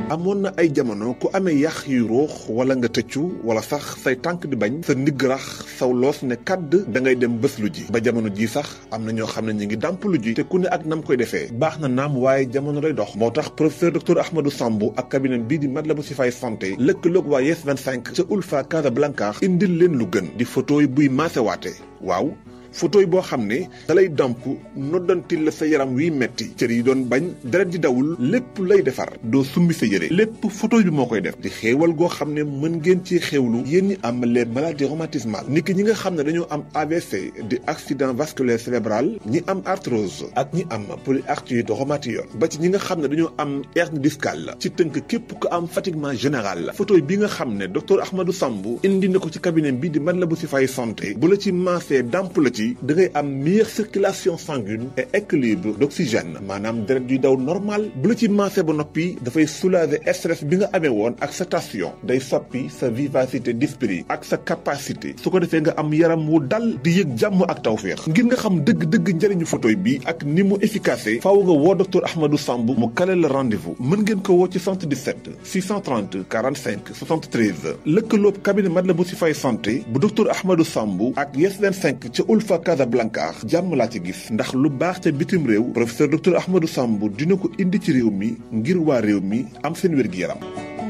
amoon na ay jamono ku amee yax yu ruux wala nga tëccu wala sax say tànk di bañ sa ndigg rax saw loos ne kàdd da ngay dem bés lu ji ba jamono ji sax am na ñoo xam ne ñu ngi dàmp lu ji te ku ne ak nam koy defee baax na naam waaye jamono day dox moo tax professeur docteur Ahmadou Samb ak cabinet bii di Matlaboul Chifaay santé lëkkaloog waa Yes 25 ca Ulfa Casablanca indil leen lu gën di photo yi buy maasewaate waaw photo yi boo xam ne dalay damp noddantil la sa yaram wiy metti cër yi doon bañ deret di dawul lépp lay defar doo summi sa yére lépp photo bi moo koy def di xéewal goo xam ne mën ngeen ci xéewlu yéen ñi am les maladies rhumatismales niki ñi nga xam ne dañoo am AVC di accident vasculaire cérébral ñi am arthrose ak ñi am polyarthrite rhumatoïde ba ci ñi nga xam ne dañoo am hernie discale ci tënk képp ko am fatiguement général la photo bi nga xam ne docteur Ahmadou Samb indi na ko ci cabinet bi di Matlaboul Chifaay santé bu la ci maasee damp la ci da ngay am meilleure circulation sanguine et équilibre d'oxygène maanaam deret yuy daw normal bu la ci maase ba noppi dafay soulager stress bi nga amee woon ak sa tension day soppi sa vivacité d'esprit ak sa capacité su ko defee nga am yaram wu dal di yëg jàmm ak tawféex ngir nga xam dëgg-dëgg njëriñu photoy bi ak ni mu efficace faaw nga woo docteur Ahmadou Samb mu kale la rendez-vous mën ngeen ko woo ci 77 630 45 73 lëkkaloob cabinet Matlaboul Chifaay santé bu docteur Ahmadou Samb ak Yes 25 ca Ulfa Casablanca jàmm laa ci gis ndax lu baax ca bitim réew professeur docteur Ahmadou Samb dina ko indi ci réew mi ngir waa réew mi am seen wér-gi-yaram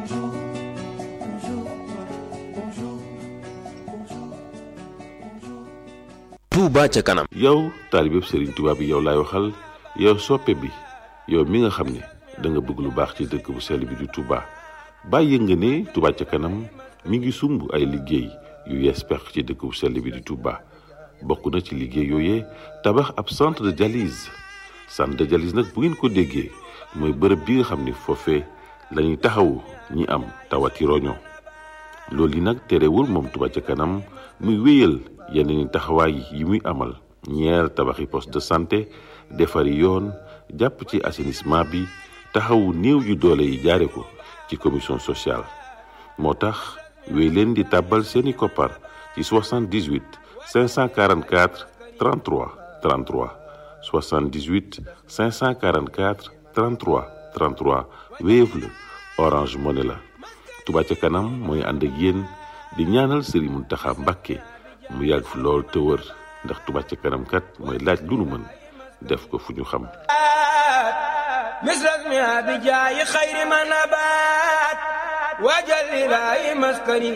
Touba ca kanam yow taalibeb Serigne Touba bi yow laay waxal yow soppe bi yow mi nga xam ne da nga bëgg lu baax ci dëkk bu sell bi di Touba bàyyi nga ne Touba ca kanam mi ngi sumb ay liggéey yu yees pex ci dëkk bu sell bi di Touba bokk na ci liggéey yooyee tabax ab centre de dialyse centre de dialyse nag bu ngeen ko déggee mooy bërëb bi nga xam ne foofee la ñuy taxawu ñi am tawati roño loolu yi nag terewul moom Touba ca kanam muy wéyal yeneen i taxawaay yi muy amal ñeer tabaxi poste de santé defari yoon jàpp ci assainissement bi taxawu néew yu doole yi jaare ko ci commission sociale moo tax wéy leen di tàbbal seeni koppar ci 78 544 33 33 78 544 33 33 Wave la Orange Money la Touba ca kanam mooy ànd ak yéen di ñaanal Serigne Mountakha Mbacké mu yàgg fi lool te wër ndax Touba ca kanam kat mooy laaj lu nu mën def ko fu ñu xam misras mi abi jaayi xayri ma nabaat waajal ilaahi maskani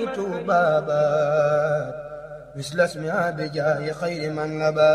tuubaabaat misras mi abi jaayi xayri ma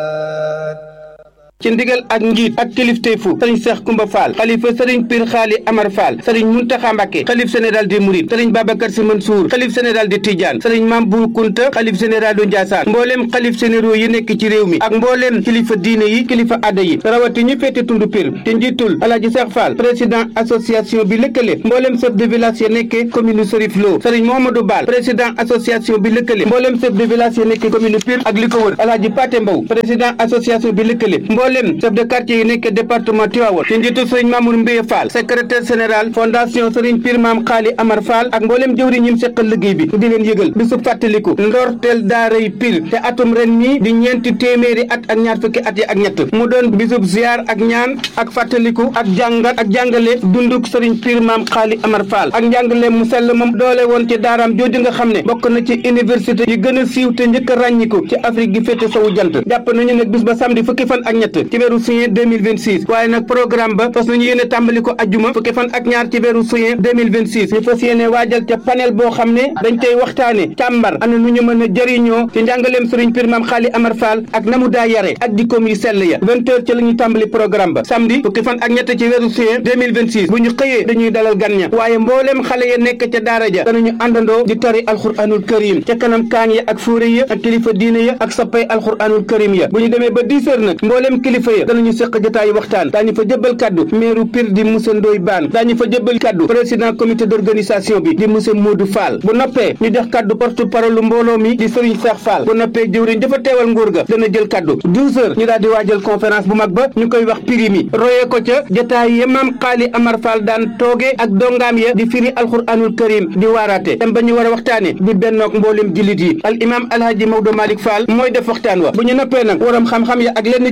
nabaat ci ndigal ak njiit ak kilifteefu sëriñ Seex Kumba Fall xalifa sëriñ Pir Xaali Amar Fall sëriñ Muntaxa Mbàkke xalif général des Mourides sëriñ Babacar Si Mansour xalif général de Tidiane sëriñ Mam Bu Kunta xalif général du Ndiassane mbooleem xalif généraux yi nekk ci réew mi ak mbooleem kilifa diine yi kilifa adda yi rawati ñu féete tundu Pir te njiitul Alaaji Seex Fall président association bi lëkkale mbooleem chef de village ya nekke commune Serif Lo sëriñ Mohamadou Bal président association bi lëkkale mbooleem chef de village ya nekke commune Pir ak li ko wër Alaaji Paté Mbow président association bi lëkkale mboolem chef de quartier yi nekk département Tivaouane ci njiitu sëriñ Mamour Mbiye Fall secrétaire général fondation sëriñ Pir Maam Xaali Amar Fall ak mboolem jëwriñ ñim seqal liggéey bi di leen yëgal bisub fàttaliku ndorteel daaray Pir te atum ren mi di ñeenti téeméeri at ak ñaar fukki at yi ak ñett mu doon bisub ziar ak ñaan ak fàttaliku ak jàngat ak jàngale dunduk sëriñ Pir Maam Xaali Amar Fall ak njàngale mu sell moom doole woon ci daaraam jooju nga xam ne bokk na ci université yi gën a siiw te njëkk a ràññiku ci Afrique gi féete sowu jant jàpp nañu nag bis ba samedi fukki fan ak ñett ci weeru juin 2026 waaye nag programme ba fas nañu yéene tàmbali ko ajjuma fukki fan ak ñaar ci weeru juin 2026 ñu fas yéene waajal ca panel boo xam ne dañ tey waxtaane càmbar ana nu ñu mën a jëriñoo ci njàngaleem sëriñ Pir Maam Xaali Amar Fall ak na mu daa yare ak dikkoom yi sell ya vingt heures ci la ñu tàmbali programme ba samedi fukki fan ak ñett ci weeru juin 2026 bu ñu xëyee dañuy dalal gan ña waaye mbooleem xale ya nekk ca daara ja danañu àndandoo di tari alxuraanul karim ca kanam kaan ya ak fóore ya ak kilifa diine ya ak sappay alxuraanul karim ya bu ñu demee ba dix heures nag mbooleem kilifa ya danañu seq jotaayu waxtaan daañu fa jëbbal kaddu maire Pire di monsieur Ndoye Bane daañu fa jëbbal kaddu président comité d'organisation bi di monsieur Modou Fall bu noppee ñu jox kaddu porte parole mbooloo mi di Serigne Cheikh Fall bu noppee jëwriñ dafa teewal nguur ga dana jël kaddu douze heures ñu daal di waajal conférence bu mag ba ñu koy wax prix mi royee ko ca jotaay ya maam Xaali Amar Fall daan tooge ak dongaam ya di firi alxuraanul karim di waaraate dem ba ñu war a waxtaane di bennoog mbooleem jullit yi al imam alhaji Maodo Malick Fall mooy def waxtaan wa bu ñu noppee nag waram xam-xam ya ak lenn ci kilifa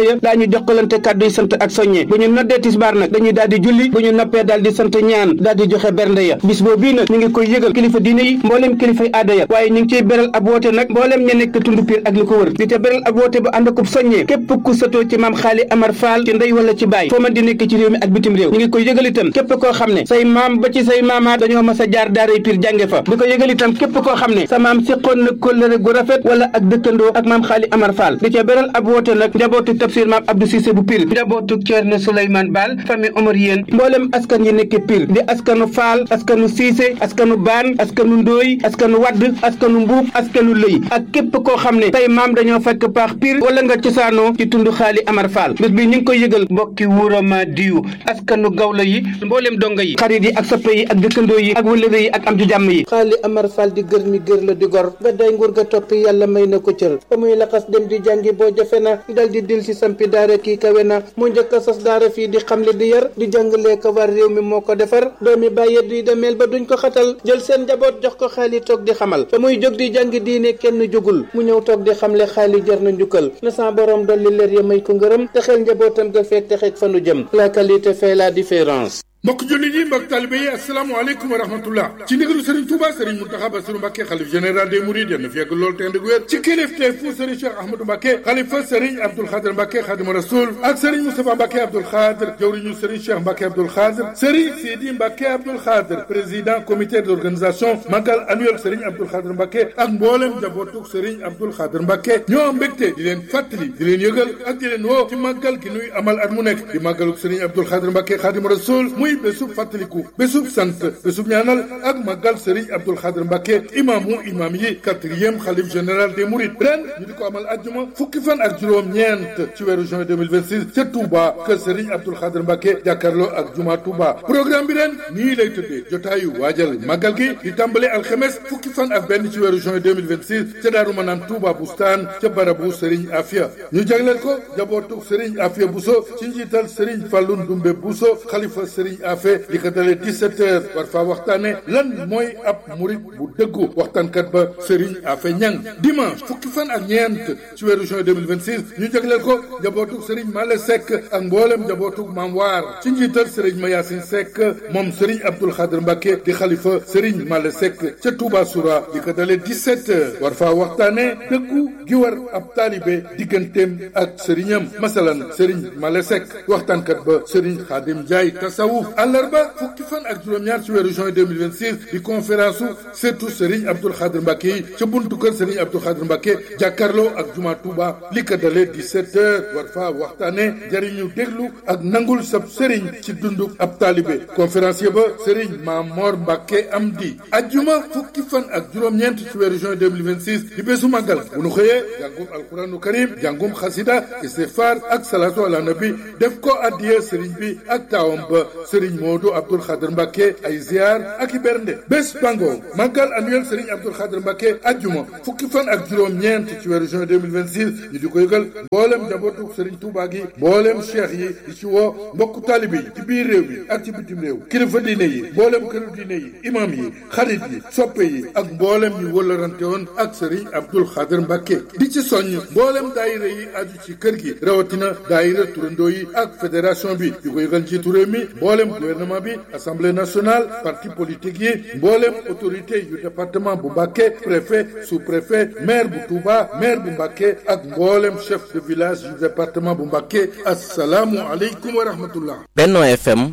ya daa ñu jokkalante kàddu yi sant ak soññe bu ñu noddee tisbaar nag dañuy daal di julli bu ñu noppee daal di sant ñaan daal di joxe bernde ya bis boobu bii nag ñu ngi koy yëgal kilifa diine yi mbooleem kilifay aada ya waaye ñu ngi ciy beral ab woote nag mbooleem ña nekk tund piir ak li ko wër di ca beral ab woote bu ànd akub soññee képp ku sëtoo ci maam xaali amar faal ci ndey wala ci baay foo man di nekk ci réew mi ak bitim réew ñu ngi koy yëgal itam képp koo xam ne say maam ba ci say maamaat dañoo mas a jaar daaray piir jànge fa di ko yëgal itam képp koo xam ne sa maam séqoon na kóllëre gu rafet wala ak dëkkandoo ak maam xaali amar faal di ca beral ab woote nag njabootu tafsir maam abdou cissé bu piir njabootu ceerno souleymane baal famille omar yéen mbooleem askan yi nekk piir di askanu faal askanu siise askanu baan askanu ndooy askanu wadd askanu mbuub askanu lëy ak képp koo xam ne say maam dañoo fekk paax piir wala nga cosaanoo ci tund xaali amar faal bés bi ñu ngi koy yëgal mbokki wuurama diyu askanu gawla yi mbooleem donga yi xarit yi ak soppe yi ak dëkkandoo yi ak wëllëre yi ak am ci jàmm yi xaali amar faal di gër mi gër la di gor ba day nguur ga toppi yàlla may na ko cër ba muy laxas dem di jàngi boo jafe na dal di dil si sampi daara kii kawe na mu njëkk a sos daara fii di xamle di yar di jàngalee ko war réew mi moo ko defar doomi bàyyi di demeel ba duñ ko xatal jël seen njaboot jox ko xaali toog di xamal ba muy jóg di jàngi diine kenn jógul mu ñëw toog di xamle xaali jar na njukkal na sa borom dolli leer ya may ko ngërëm te xel njabootam ga feek te xeeg fanu jëm la qualité fait la différence mbokk jullit yi mbokk talibe yi asalaamaaleykum wa rahmatullah ci ndigalu Serigne Touba Serigne Mountakha Bassirou Mbacké xalif général des Mourides yal na fi yàgg lool te ànd ak wér ci kilifteef fu Serigne Cheikh Ahmadou Mbacké xalifa Serigne Abdoul Khadr Mbacké Khadimu Rasoul ak Serigne Moustapha Mbacké Abdoul Khadr jawriñu Serigne Cheikh Mbacké Abdoul Khadr Serigne Sidi Mbacké Abdoul Khadr président comité d'organisation magal annuel Serigne Abdoul Khadr Mbacké ak mboolem jabootug Serigne Abdoul Khadr Mbacké ñoo am mbégte di leen fàttali di leen yëgal ak di leen woo ci màggal gi nuy amal at mu nekk di màggalug Serigne Abdoul Khadr Mbacké Khadimu Rasoul muy bésub fàttaliku bésub sant bésub ñaanal ak màggal Serigne Abdoul Khadr Mbacké imaamu imaam yi quatrième xalif général des Mourides ren ñu di ko amal ajjuma fukki fan ak juróom-ñeent ci weeru juin 2026 ca Touba kër Serigne Abdoul Khadr Mbacké jàkkaarloo ak juma Touba programme bi ren nii lay tëddee jotaayu waajal màggal gi di tàmbale alxemes fukki fan ak benn ci weeru juin 2026 ca Daaru Manaan Touba Bustaan ca barabu Serigne Afia ñu jagleel ko jabootu Serigne Afia Bousso ci njiital Serigne Fallou Ndoumbe Bousso xalifa Serigne Afia li ko dalee 17 heures war faa waxtaane lan mooy ab murit bu dëggu waxtaankat ba Serigne Afe Ñang dimanche fukki fan ak ñeent ci weeru juin 2026 ñu jagleel ko njabootug Serigne Male Seck ak mboolem njabootug Maam Waar ci njiital Serigne Mayasin Seck moom Serigne Abdoul Khadr Mbacké di xalifa Serigne Male Seck ca Touba Soura li ko dalee 17 heures war faa waxtaane dëggu gi war ab taalibe digganteem ak sëriñam masalan Serigne Male Seck waxtaankat ba Serigne Khadim Ndiaye tasawuf àllarba fukki fan ak juróom-ñaar ci weeru juin 2026 di conférence su surtout Serigne Abdoul Khadr Mbacké yi ca buntu kër Serigne Abdoul Khadr Mbacké jàkkaarloo ak juma Touba li ko dalee 17 heures war faa waxtaane jariñu déglu ak nangul sab Serigne ci dundu ab taalibe conférencier ba Serigne Mamor Mbacké Amdi ajjuma fukki fan ak juróom-ñeent ci weeru juin 2026 di bésu màggal bu nu xëyee jàngum alquranu karim jàngum xasida istighfar ak salatu ala nabi def ko addiye Serigne bi ak taawam ba Serigne Modou Abdoul Khadr Mbacké ay ziar ak i bernde bés bango màggal annuel Serigne Abdoul Khadr Mbacké ajjuma fukki fan ak juróom-ñeent ci weeru juin 2026 ñu di ko yëgal mboolem njabootu Serigne Touba gi mboolem cheikh yi di ci woo mbokku taalibe yi ci biir réew mi ak ci bitim réew kilifa diine yi mboolem këru diine yi imam yi xarit yi soppe yi ak mboolem ñu wëllarante woon ak Serigne Abdoul Khadr Mbacké di ci soññ mboolem daayira yi aju ci kër gi rawatina daayira turandoo yi ak fédération bi di ko yëgal njiitu réew mi mboolem gouvernement bi assemblée nationale parti politique yi mboolem autorité yu département bu Mbacké préfet sous-préfet maire bu Touba maire bu Mbacké ak mboolem chef de village yu département bu Mbacké assalaamu aleykum wa rahmatullah Benno FM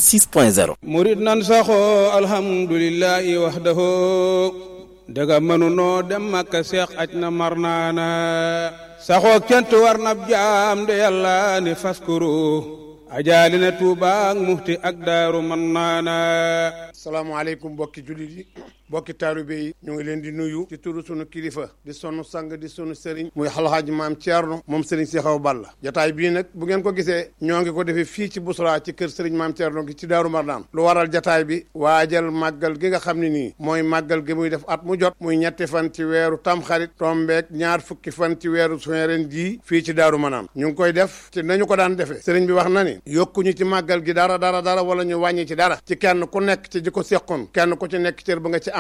106.0 murid nan saxoo alhamdulillahi wahdahu daga mënunoo dem Makka seex aj na mar naana saxoo kent war na jaam de yàlla ne faskuru ajaali na Tuuba ak muxti ak daaru man naana salaamaaleykum mbokki jullit yi mbokki taalibe yi ñu ngi leen di nuyu ci turu sunu kilifa di sunu sang di sunu sëriñ muy alxaaji maam Thierno moom sëriñ si xaw Balla jataay bii nag bu ngeen ko gisee ñoo ngi ko defee fii ci Bousra ci kër sëriñ maam Thierno gi ci Daaru Marnaan lu waral jataay bi waajal màggal gi nga xam ne nii mooy màggal gi muy def at mu jot muy ñetti fan ci weeru tamxarit tombeek ñaar fukki fan ci weeru suwen ren jii fii ci Daaru Marnaan ñu ngi koy def ci nañu ko daan defee sëriñ bi wax na ni yokkuñu ci màggal gi dara dara dara wala ñu wàññi ci dara ci kenn ku nekk ci ji ko seqoon kenn ku ci nekk cër ba nga ci am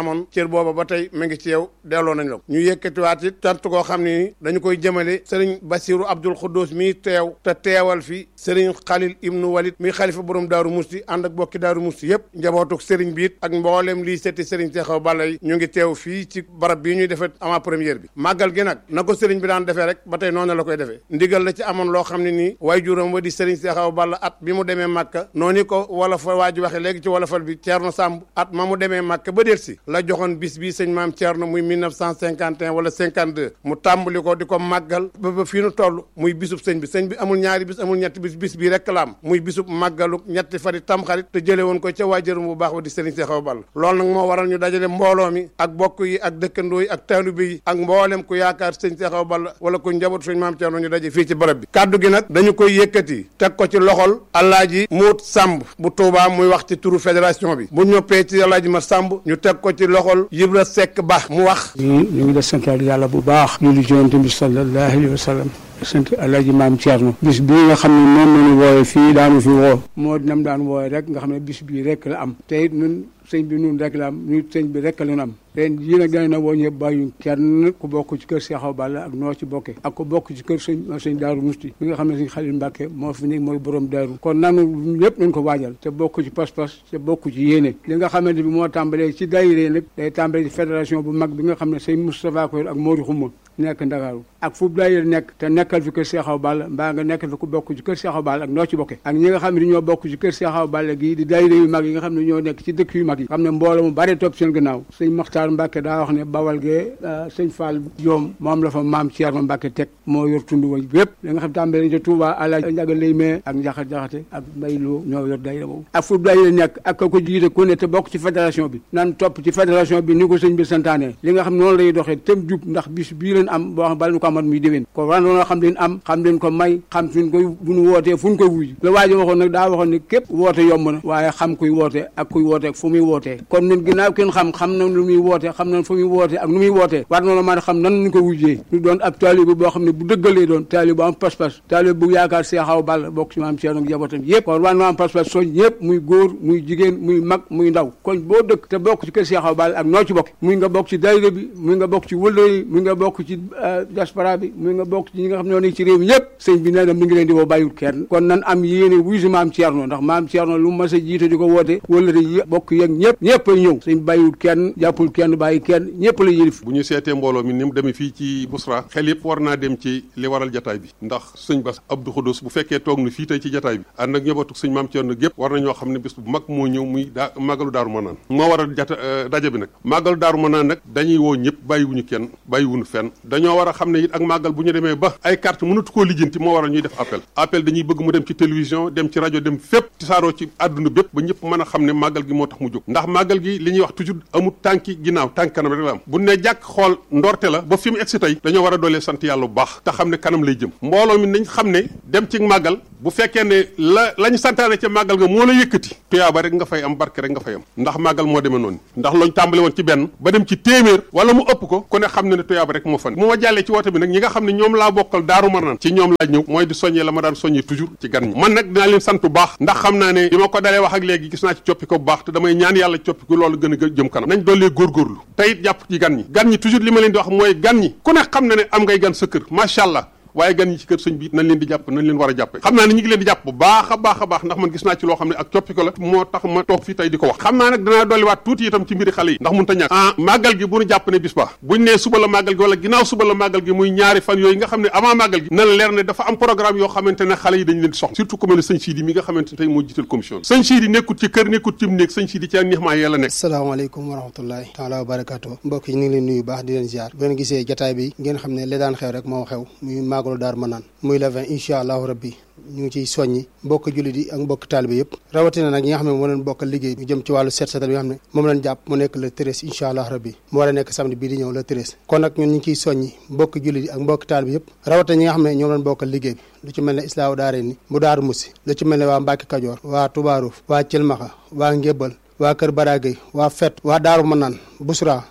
amoon cër booba ba tey mu ngi ci yow delloo nañ la ko ñu yëkkatiwaat it tant koo xam ne dañu koy jëmale sëriñ Basiru Abdul Xuddus mi teew te teewal fi sëriñ Xalil Ibnu Walid mi xalifa borom Daaru Musti ànd ak bokki Daaru Musti yëpp njabootuk sëriñ biit ak mboolem lii setti sëriñ Seexaw Balla yi ñu ngi teew fii ci barab bii ñuy defee avant première bi màggal gi nag na ko sëriñ bi daan defee rek ba tey noonu la koy defee ndigal la ci amoon loo xam ne nii waaye juróom wa di sëriñ Seexaw Balla at bi mu demee Màkka noonu ko wala fa waa ji waxe léegi ci wolofal bi Ceerno Sàmb at ma mu demee Màkka ba del si la joxoon bis bii sëñ maam Ceerno muy 1951 wala 52 mu tàmbali ko di ko màggal ba ba fii nu toll muy bisub sëñ bi sëñ bi amul ñaari bis amul ñetti bis bis bii rek la am muy bisub màggalu ñetti fari tamxarit te jële woon ko ca waajuram bu baax wa di sëriñ Seexaw Balla loolu nag moo waral ñu dajale mbooloo mi ak bokk yi ak dëkkandoo yi ak taalibe yi ak mboolem ku yaakaar sëñ Seexaw Balla wala ku njaboot sëñ maam Ceerno ñu daje fii ci barab bi kaddu gi nag dañu koy yëkkati teg ko ci loxol Alaaji Muut Sàmb bu Tuubaa muy wax ci turu fédération bi bu ñoppee ci Alaaji Ma Sàmb ñu teg ko ci loxol Yibra Sekk Ba mu wax ñu ngi def sant yàlla bu baax ñu li jonante bi sallallahu alayhi wa sallam sant alaaji maam Thierno bis bii nga xam ne moom nañu wooye fii daanu fi woo moo dinam daan wooye rek nga xam ne bis bii rek la am te it ñun sëñ bi nun rek la am ñu sëñ bi rek la ñu am ren yii nag dana na woo ñëpp bàyyu kenn ku bokk ci kër Seexaw Balla ak noo ci bokke ak ku bokk ci kër sëñ sëñ Daaru Musti mi nga xam ne sëñ Xalil Mbàkke moo fi nekk mooy borom daaru kon nanu yëpp nañ ko waajal te bokk ci pas-pas te bokk ci yéene li nga xamante bi moo tàmbalee ci daayira nag day tàmbalee ci fédération bu mag bi nga xam ne sëñ Moustapha Koy ak Mori Xuma nekk Ndakaaru ak fu daayira nekk te nekkal fi kër Seexaw Balla mbaa nga nekkal fi ku bokk ci kër Seexaw Balla ak noo ci bokke ak ñi nga xam ne ñoo bokk ci kër Seexaw Balla gii di daayira yu mag yi nga xam ne ñoo nekk ci dëkk yu mag yi xam ne mbooloo mu bari topp seen gannaaw sëñ Maxtaar Mbàkke daa wax ne bawal gee sëñ Fall Joom moom la fa maam Thierno Mbàkke teg moo yor tund wa yëpp li nga xam tàmbalee ca Touba Alaaji Njaga Lay mee ak Njaxat Jaxate ak Mbay Lo ñoo yor daayira boobu ak fu daayira nekk ak ka ko jiite ku ne te bokk ci fédération bi nan topp ci fédération bi ni ko sëñ bi santaane li nga xam noonu lay doxee tëm jub ndax bis bii leen am boo xam bala ñu ko amat muy déwén ko war noonu xam leen am xam leen ko may xam fi ñu koy bu ñu wootee fu ñu koy wuy la waajo waxoon nag daa waxoon ne képp woote yomb na waaye xam kuy woote ak kuy woote fu muy wootee kon ñun ginnaaw kenn xam xam na lu muy woote xam na fu muy woote ak nu muy wootee war noonu mën a xam nan ñu ko wujjee ñu doon ab taalibe boo xam ne bu dëggalee doon taalibe bu am pas-pas taalibe bu yaakaar Seexaw Balla bokk ci maam Ceerno ak njabootam yëpp kon war noo am pas-pas soñ ñëpp muy góor muy jigéen muy mag muy ndaw kon boo dëkk te bokk ci kër Seexaw Balla ak noo ci bokk muy nga bokk ci daayira bi muy nga bokk ci wëllë yi muy nga bokk ci diaspora bi muy nga bokk ci ñi nga xam ne ñoo nekk ci réew mi ñëpp sëñ bi nee na mi ngi leen di woo bàyyiwul kenn kon nan am yéene wuy si maam Ceerno ndax maam Ceerno lu mas a jiite di ko woote wëllëre yi bokk yeeg ñëpp ñëpp ay ñëw sëñ bàyyiwul kenn jàppul kenn bàyyi kenn ñëpp la yëlif bu ñu seetee mbooloo mi ni mu demee fii ci Busra xel yëpp war naa dem ci li waral jataay bi ndax sëñ Bass Abdou Khoudous bu fekkee toog na fii tey ci jataay bi ànd ak njabootu sëñ maam Ceerno gépp war na ñoo xam ne bés bu mag moo ñëw muy daa màggalu daaru manaan moo waral jata daje bi nag màggalu daaru manaan nag dañuy woo ñëpp bàyyiwuñu kenn bàyyiwuñu fenn dañoo war a xam ne it ak màggal bu ñu demee ba ay carte mënatu koo lijjanti moo waral ñuy def appel appel dañuy bëgg mu dem ci télévision dem ci rajo dem fépp ci saaroo ci àdduna bépp ba ñëpp mën a xam ne màggal gi moo tax mu jóg ndax màggal gi li ñuy wax toujours amul tànki ginnaaw tànk kanam rek la am bu ne jàkk xool ndorte la ba fi mu egsi tey dañoo war a doolee sant yàlla bu baax te xam ne kanam lay jëm mbooloo mi nañ xam ne dem ci màggal bu fekkee ne la la ñu santaane ca màggal nga moo la yëkkati tuyaaba rek nga fay am barke rek nga fay am ndax màggal moo demee noonu ndax looñ tàmbale woon ci benn ba dem ci téeméer wala mu ëpp ko ku ne xam ne ne tuyaaba rek moo fan mu ma jàllee ci woote bi nag ñi nga xam ne ñoom laa bokkal daaru marnaan ci ñoom laa ñëw mooy di soññee la ma daan soññee toujours ci gan ñi man nag dinaa leen sant bu baax ndax xam naa ne bi ma ko dalee wax ak léegi gis naa ci coppi ko bu baax te damay ñaan yàlla coppi ko loolu gën a jëm kanam nañ doolee góorgóorlu te it jàpp ci gan ñi gan ñi toujours li ma leen di wax mooy gan ñi ku ne xam na ne am ngay gan sa kër macha allah waaye gan ñi ci kër sëñ bi nañ leen di jàpp nañ leen war a jàppe xam naa ne ñu ngi leen di jàpp bu baax a baax a baax ndax man gis naa ci loo xam ne ak coppi ko la moo tax ma toog fii tey di ko wax xam naa nag danaa dolliwaat tuuti itam ci mbiri xale yi ndax mun ta ñàkk ah màggal gi bu ñu jàpp ne bis ba buñ nee suba la màggal gi wala ginnaaw suba la màggal gi muy ñaari fan yooyu nga xam ne avant màggal gi na la leer ne dafa am programme yoo xamante ne xale yi dañ leen di soxla surtout ku mel ne sëñ Sidi mi nga xamante ne tey moo jiital commission bi sëñ Sidi nekkut ci kër nekkut ci néeg sëñ Sidi ci ak nixmaa yàlla nekk asalaamaaleykum wa rahmatullahi taala wa barakatuh mbokk yi ñu ngi leen nuyu baax di leen ziar bu ngeen gisee jataay bi ngeen xam ne li daan xew rek moo xew muy màggalu Daaru Manaan muy le 20 incha allahu rabbi ñu ngi ciy soññi mbokk jullit yi ak mbokk taalibe yëpp rawatina nag ñi nga xam ne moo leen bokkal liggéey ñu jëm ci wàllu set setal bi nga xam ne moom leen jàpp mu nekk le treize incha allah rabbi mu war a nekk samedi bii di ñëw le treize kon nag ñun ñu ngi ciy soññi mbokk jullit yi ak mbokk taalibe yëpp rawatina ñi nga xam ne ñoom leen bokkal liggéey bi lu ci mel ne islaahu daare ni bu daaru musi lu ci mel ne waa Mbàkke Kajoor waa Tubaaruuf waa Cilmaxa waa Ngébbal waa Kër Baragay waa Fet waa Daaru Manaan Busra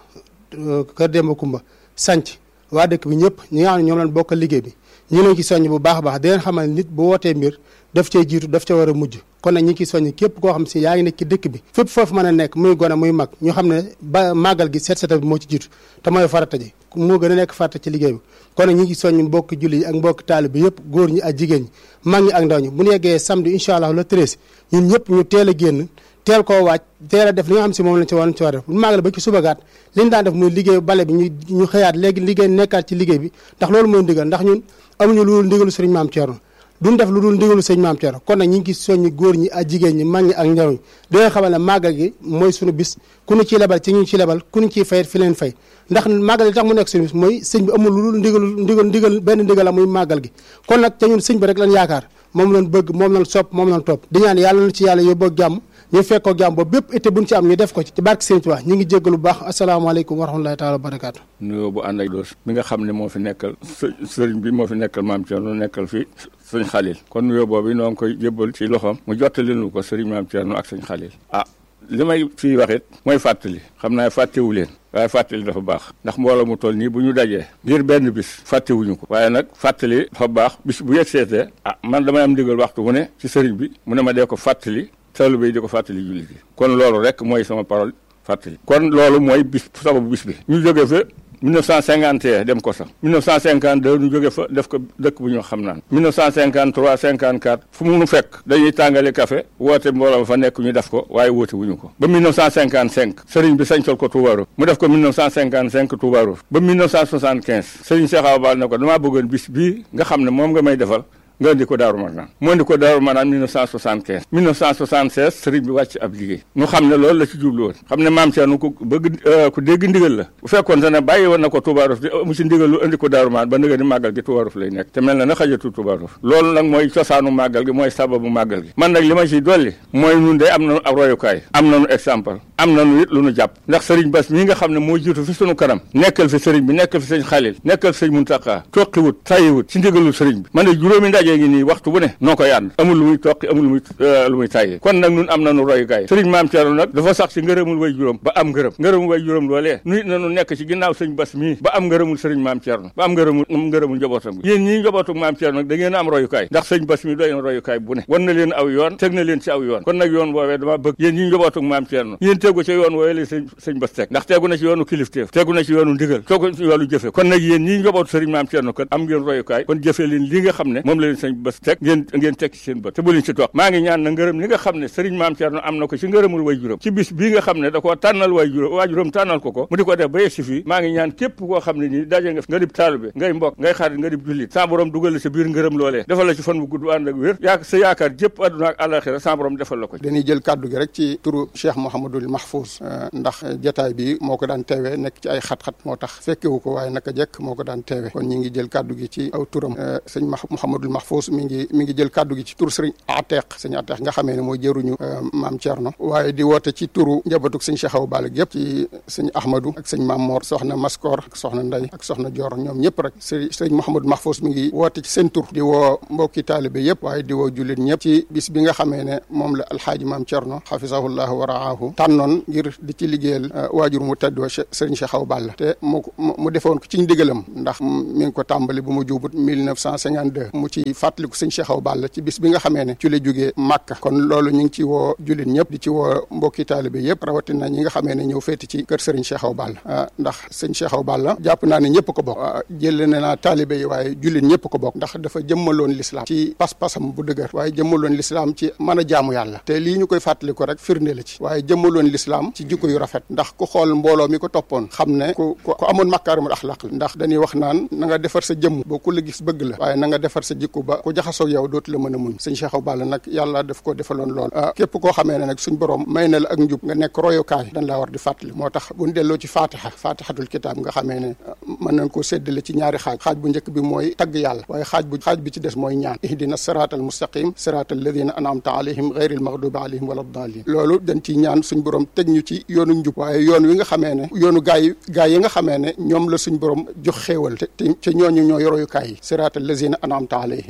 Kër Demba Kumba sanc waa dëkk bi ñëpp ñi nga xam ne ñoom leen bokkal liggéey bi ñu leen ci soññ bu baax a baax di leen xamal nit bu wootee mbir daf cee jiitu daf ca war a mujj kon nag ñi ngi soññ képp koo xam si yaa ngi nekk ci dëkk bi fépp foofu mën a nekk muy gone muy mag ñu xam ne ba màggal gi seet seetal bi moo ci jiitu te mooy farata ji moo gën a nekk farata ci liggéey bi kon nag ñi ngi soññ mbokki julli yi ak mbokki taalibe bi yëpp góor ñi ak jigéen ñi mag ñi ak ndaw ñi bu ñu yeggee samedi incha allah le treize ñun ñëpp ñu teel a génn teel koo waaj teel a def li nga xam si moom lañ ci war ci war def bu màggal ba ci subagaat li ñu daan def muy liggéey bale bi ñu ñu xëyaat léegi liggéey nekkaat ci liggéey bi ndax loolu mooy ndigal ndax ñun amuñu lu dul ndigalu sëriñ maam Thierno duñ def lu dul ndigalu sëriñ maam Thierno kon nag ñi ngi soññi góor ñi ak jigéen ñi mag ñi ak ndaw ñi danga xamal ne màggal gi mooy suñu bis ku ñu ciy lebal ci ñu ci lebal ku ñu ciy fayet fi leen fay ndax màggal gi tax mu nekk suñu bis mooy sëñ bi amul lu dul ndigalu ndigal ndigal benn ndigal la muy màggal gi kon nag te ñun sëñ bi rek lañ yaakaar moom lañ bëgg moom lañ sopp moom lañ topp di ñaan yàlla na ci yàlla yóbboo jàmm ñu fekkoo jàmm boobu bépp été buñ ci am ñu def ko ci ci barke Sëriñ Tuubaa ñu ngi jéggalu bu baax asalaamaaleykum wa rahmatulahi taala wa barakaatu nuyoo bu ànd ak doos mi nga xam ne moo fi nekkal sëriñ bi moo fi nekkal maam Thierno nekkal fi sëñ Xalil kon nuyoo boobu noo ngi koy jébbal ci loxoom mu jottali nu ko sëriñ maam Thierno ak sëñ Xalil ah li may fii wax it mooy fàttali xam naa fàttewu leen waaye fàttali dafa baax ndax mbooloo mu toll nii bu ñu dajee ngir benn bis fàttewuñu ko waaye nag fàttali dafa baax bis bu yegg seetee ah man damay am ndigal waxtu mu ne ci sëriñ bi mu ne ma dee ko fàttali taalibe yi di ko fàttali jullit yi kon loolu rek mooy sama parole fàttali kon loolu mooy bis sababu bis bi ñu jóge fa 1951 dem ko sax 1952 ñu jóge fa def ko dëkk bu ñu xam naan 1953 54 fu mu nu fekk dañuy tàngale café woote mbooloo fa nekk ñu def ko waaye woote wuñu ko ba 1955 sëriñ bi sañcal ko Touba Rose mu def ko 1955 Touba Rose ba 1975 sëriñ Cheikh Awa Bal ne ko damaa bëggoon bis bii nga xam ne moom nga may defal nga indi ko Daaru Marnaan mu indi ko Daaru Marnaan 1975 1976 sëriñ bi wàcc ab liggéey ñu xam ne loolu la ci jublu woon xam ne maam Thierno ku bëgg ku dégg ndigal la bu fekkoon te ne bàyyi woon na ko Touba Rose mu ci ndigal lu indi ko Daaru Marnaan ba nga ni màggal gi Touba Rose lay nekk te mel na na xajatu Touba Rose loolu nag mooy cosaanu màggal gi mooy sababu màggal gi man nag li ma ciy dolli mooy ñun de am nañu ab royukaay am nañu exemple am nañu it lu nu jàpp ndax sëriñ Bass mii nga xam ne moo jiitu fi sunu kanam nekkal fi sëriñ bi nekkal fi sëriñ Xalil nekkal fi sëriñ Muntaxa toqiwut tayiwut ci ndigalul sëriñ bi man de juróomi ndaje ngi nii waxtu bu ne noo koy ànd amul lu muy toqi amul lu muy lu muy tàyyee kon nag nun am nañu royukaay sëriñ maam Thierno nag dafa sax ci ngërëmul way juróom ba am ngërëm ngërëmul way juróom loolee nuit nañu nekk ci ginnaaw sëriñ Bass mii ba am ngërëmul sëriñ maam Thierno ba am ngërëmul am ngërëmul njabootam gi yéen ñii njabootu maam Thierno nag da ngeen am royukaay ndax sëriñ Bass mii doy na royukaay bu ne wan na leen aw yoon teg na leen ci aw yoon kon nag yoon woowee dama bëgg yéen ñii njabootu maam Thierno yéen tegu ci yoon woowee la sëñ sëñ Bass teg ndax tegu na ci yoonu kilifteef tegu na ci yoonu ndigal tegu ci yoonu jëfe kon nag yéen ñii njabootu sëriñ maam Thierno kat am ngeen royukaay kon jëfe leen li nga xam ne moom la leen sëñ Bass teg ngeen ngeen teg ci seen bët te bu leen ci toog maa ngi ñaan na ngërëm li nga xam ne sëriñ maam Thierno am na ko ci ngërëmul way juróom ci bis bii nga xam ne da koo tànnal way juróom waa juróom tànnal ko ko mu di ko def ba yegg si fii maa ngi ñaan képp koo xam ne nii daje nga nga dib taalibe ngay mbokk ngay xarit nga dib jullit sa borom dugal la sa biir ngërëm loolee defal la ci fan bu gudd ànd ak wér yaa sa yaakaar jëpp àdduna ak àlaxira sa borom defal la ko dañuy jël kàddu gi rek ci turu Cheikh Mouhamadul Mahfouz ndax jataay bi moo ko daan teewee nekk ci ay xat-xat moo tax fekkewu ko waaye naka jekk moo ko daan teewee kon ñi ngi jël kàddu gi ci aw turam sëñ Mouhamadul Mahfouz mi ngi mi ngi jël kàddu gi ci tur sëriñ Ateq sëñ Ateq nga xamee ne mooy jëruñu maam Thierno waaye di woote ci turu njabatuk sëñ Cheikh Awa Balla yëpp ci sëñ Ahmadou ak sëñ Mam Mor soxna Maskor ak soxna Nday ak soxna Dior ñoom ñëpp rek sëriñ sëriñ Mouhamadou Mahfouz mi ngi woote ci seen tur di woo mbokki taalibe yëpp waaye di woo jullit ñëpp ci bis bi nga xamee ne moom la alxaaji maam Thierno xafisahullahu wa raahu tànnoon ngir di ci liggéeyal waajur mu tedd wa sëriñ Cheikh Awa Balla te mu mu defoon ko ci ndigalam ndax mi ngi ko tàmbali bu mu juubut 1952 mu ci fàttaliku sëñ Cheikh Awa Balla ci bis bi nga xamee ne ci la jógee Màkka kon loolu ñu ngi ci woo jullit ñëpp di ci woo mbokki taalibe yëpp rawatina ñi nga xamee ne ñëw féeti ci kër sëriñ Cheikh Awa Balla ndax sëñ Cheikh Awa Balla jàpp naa ne ñëpp ko bokk jële ne naa taalibe yi waaye jullit ñëpp ko bokk ndax dafa jëmmaloon lislaam ci pas-pasam bu dëgër waaye jëmmaloon lislaam ci mën a jaamu yàlla te lii ñu koy fàttali ko rek firnde la ci waaye jëmmaloon lislaam ci jikko yu rafet ndax ku xool mbooloo mi ko toppoon xam ne ku ku amoon makaarimul axlaq la ndax dañuy wax naan na nga defar sa jëmm ba ku la gis bëgg la waaye na nga defar sa jikko ba ku jaxasoo yow dootu la mën a muñ sëñ Cheikh Awa Balla nag yàlla daf ko defaloon lool képp koo xamee ne nag suñ borom may na la ak njub nga nekk royukaay dañ laa war di fàttali moo tax buñ delloo ci fatiha fatihatul kitaab nga xamee ne mën nañ koo séddale ci ñaari xaaj xaaj bu njëkk bi mooy tagg yàlla waaye xaaj bu xaaj bi ci des mooy ñaan ihdina sirata al mustaqim sirata alladina anamta alayhim gayri al maghdubi alayhim wala dalin loolu dañ ciy ñaan suñ borom teg ñu ci yoonu njub waaye yoon wi nga xamee ne yoonu gaay gaay yi nga xamee ne ñoom la suñ borom jox xéewal te te ñooñu ñooy royukaay yi sirata alladina anamta alayhim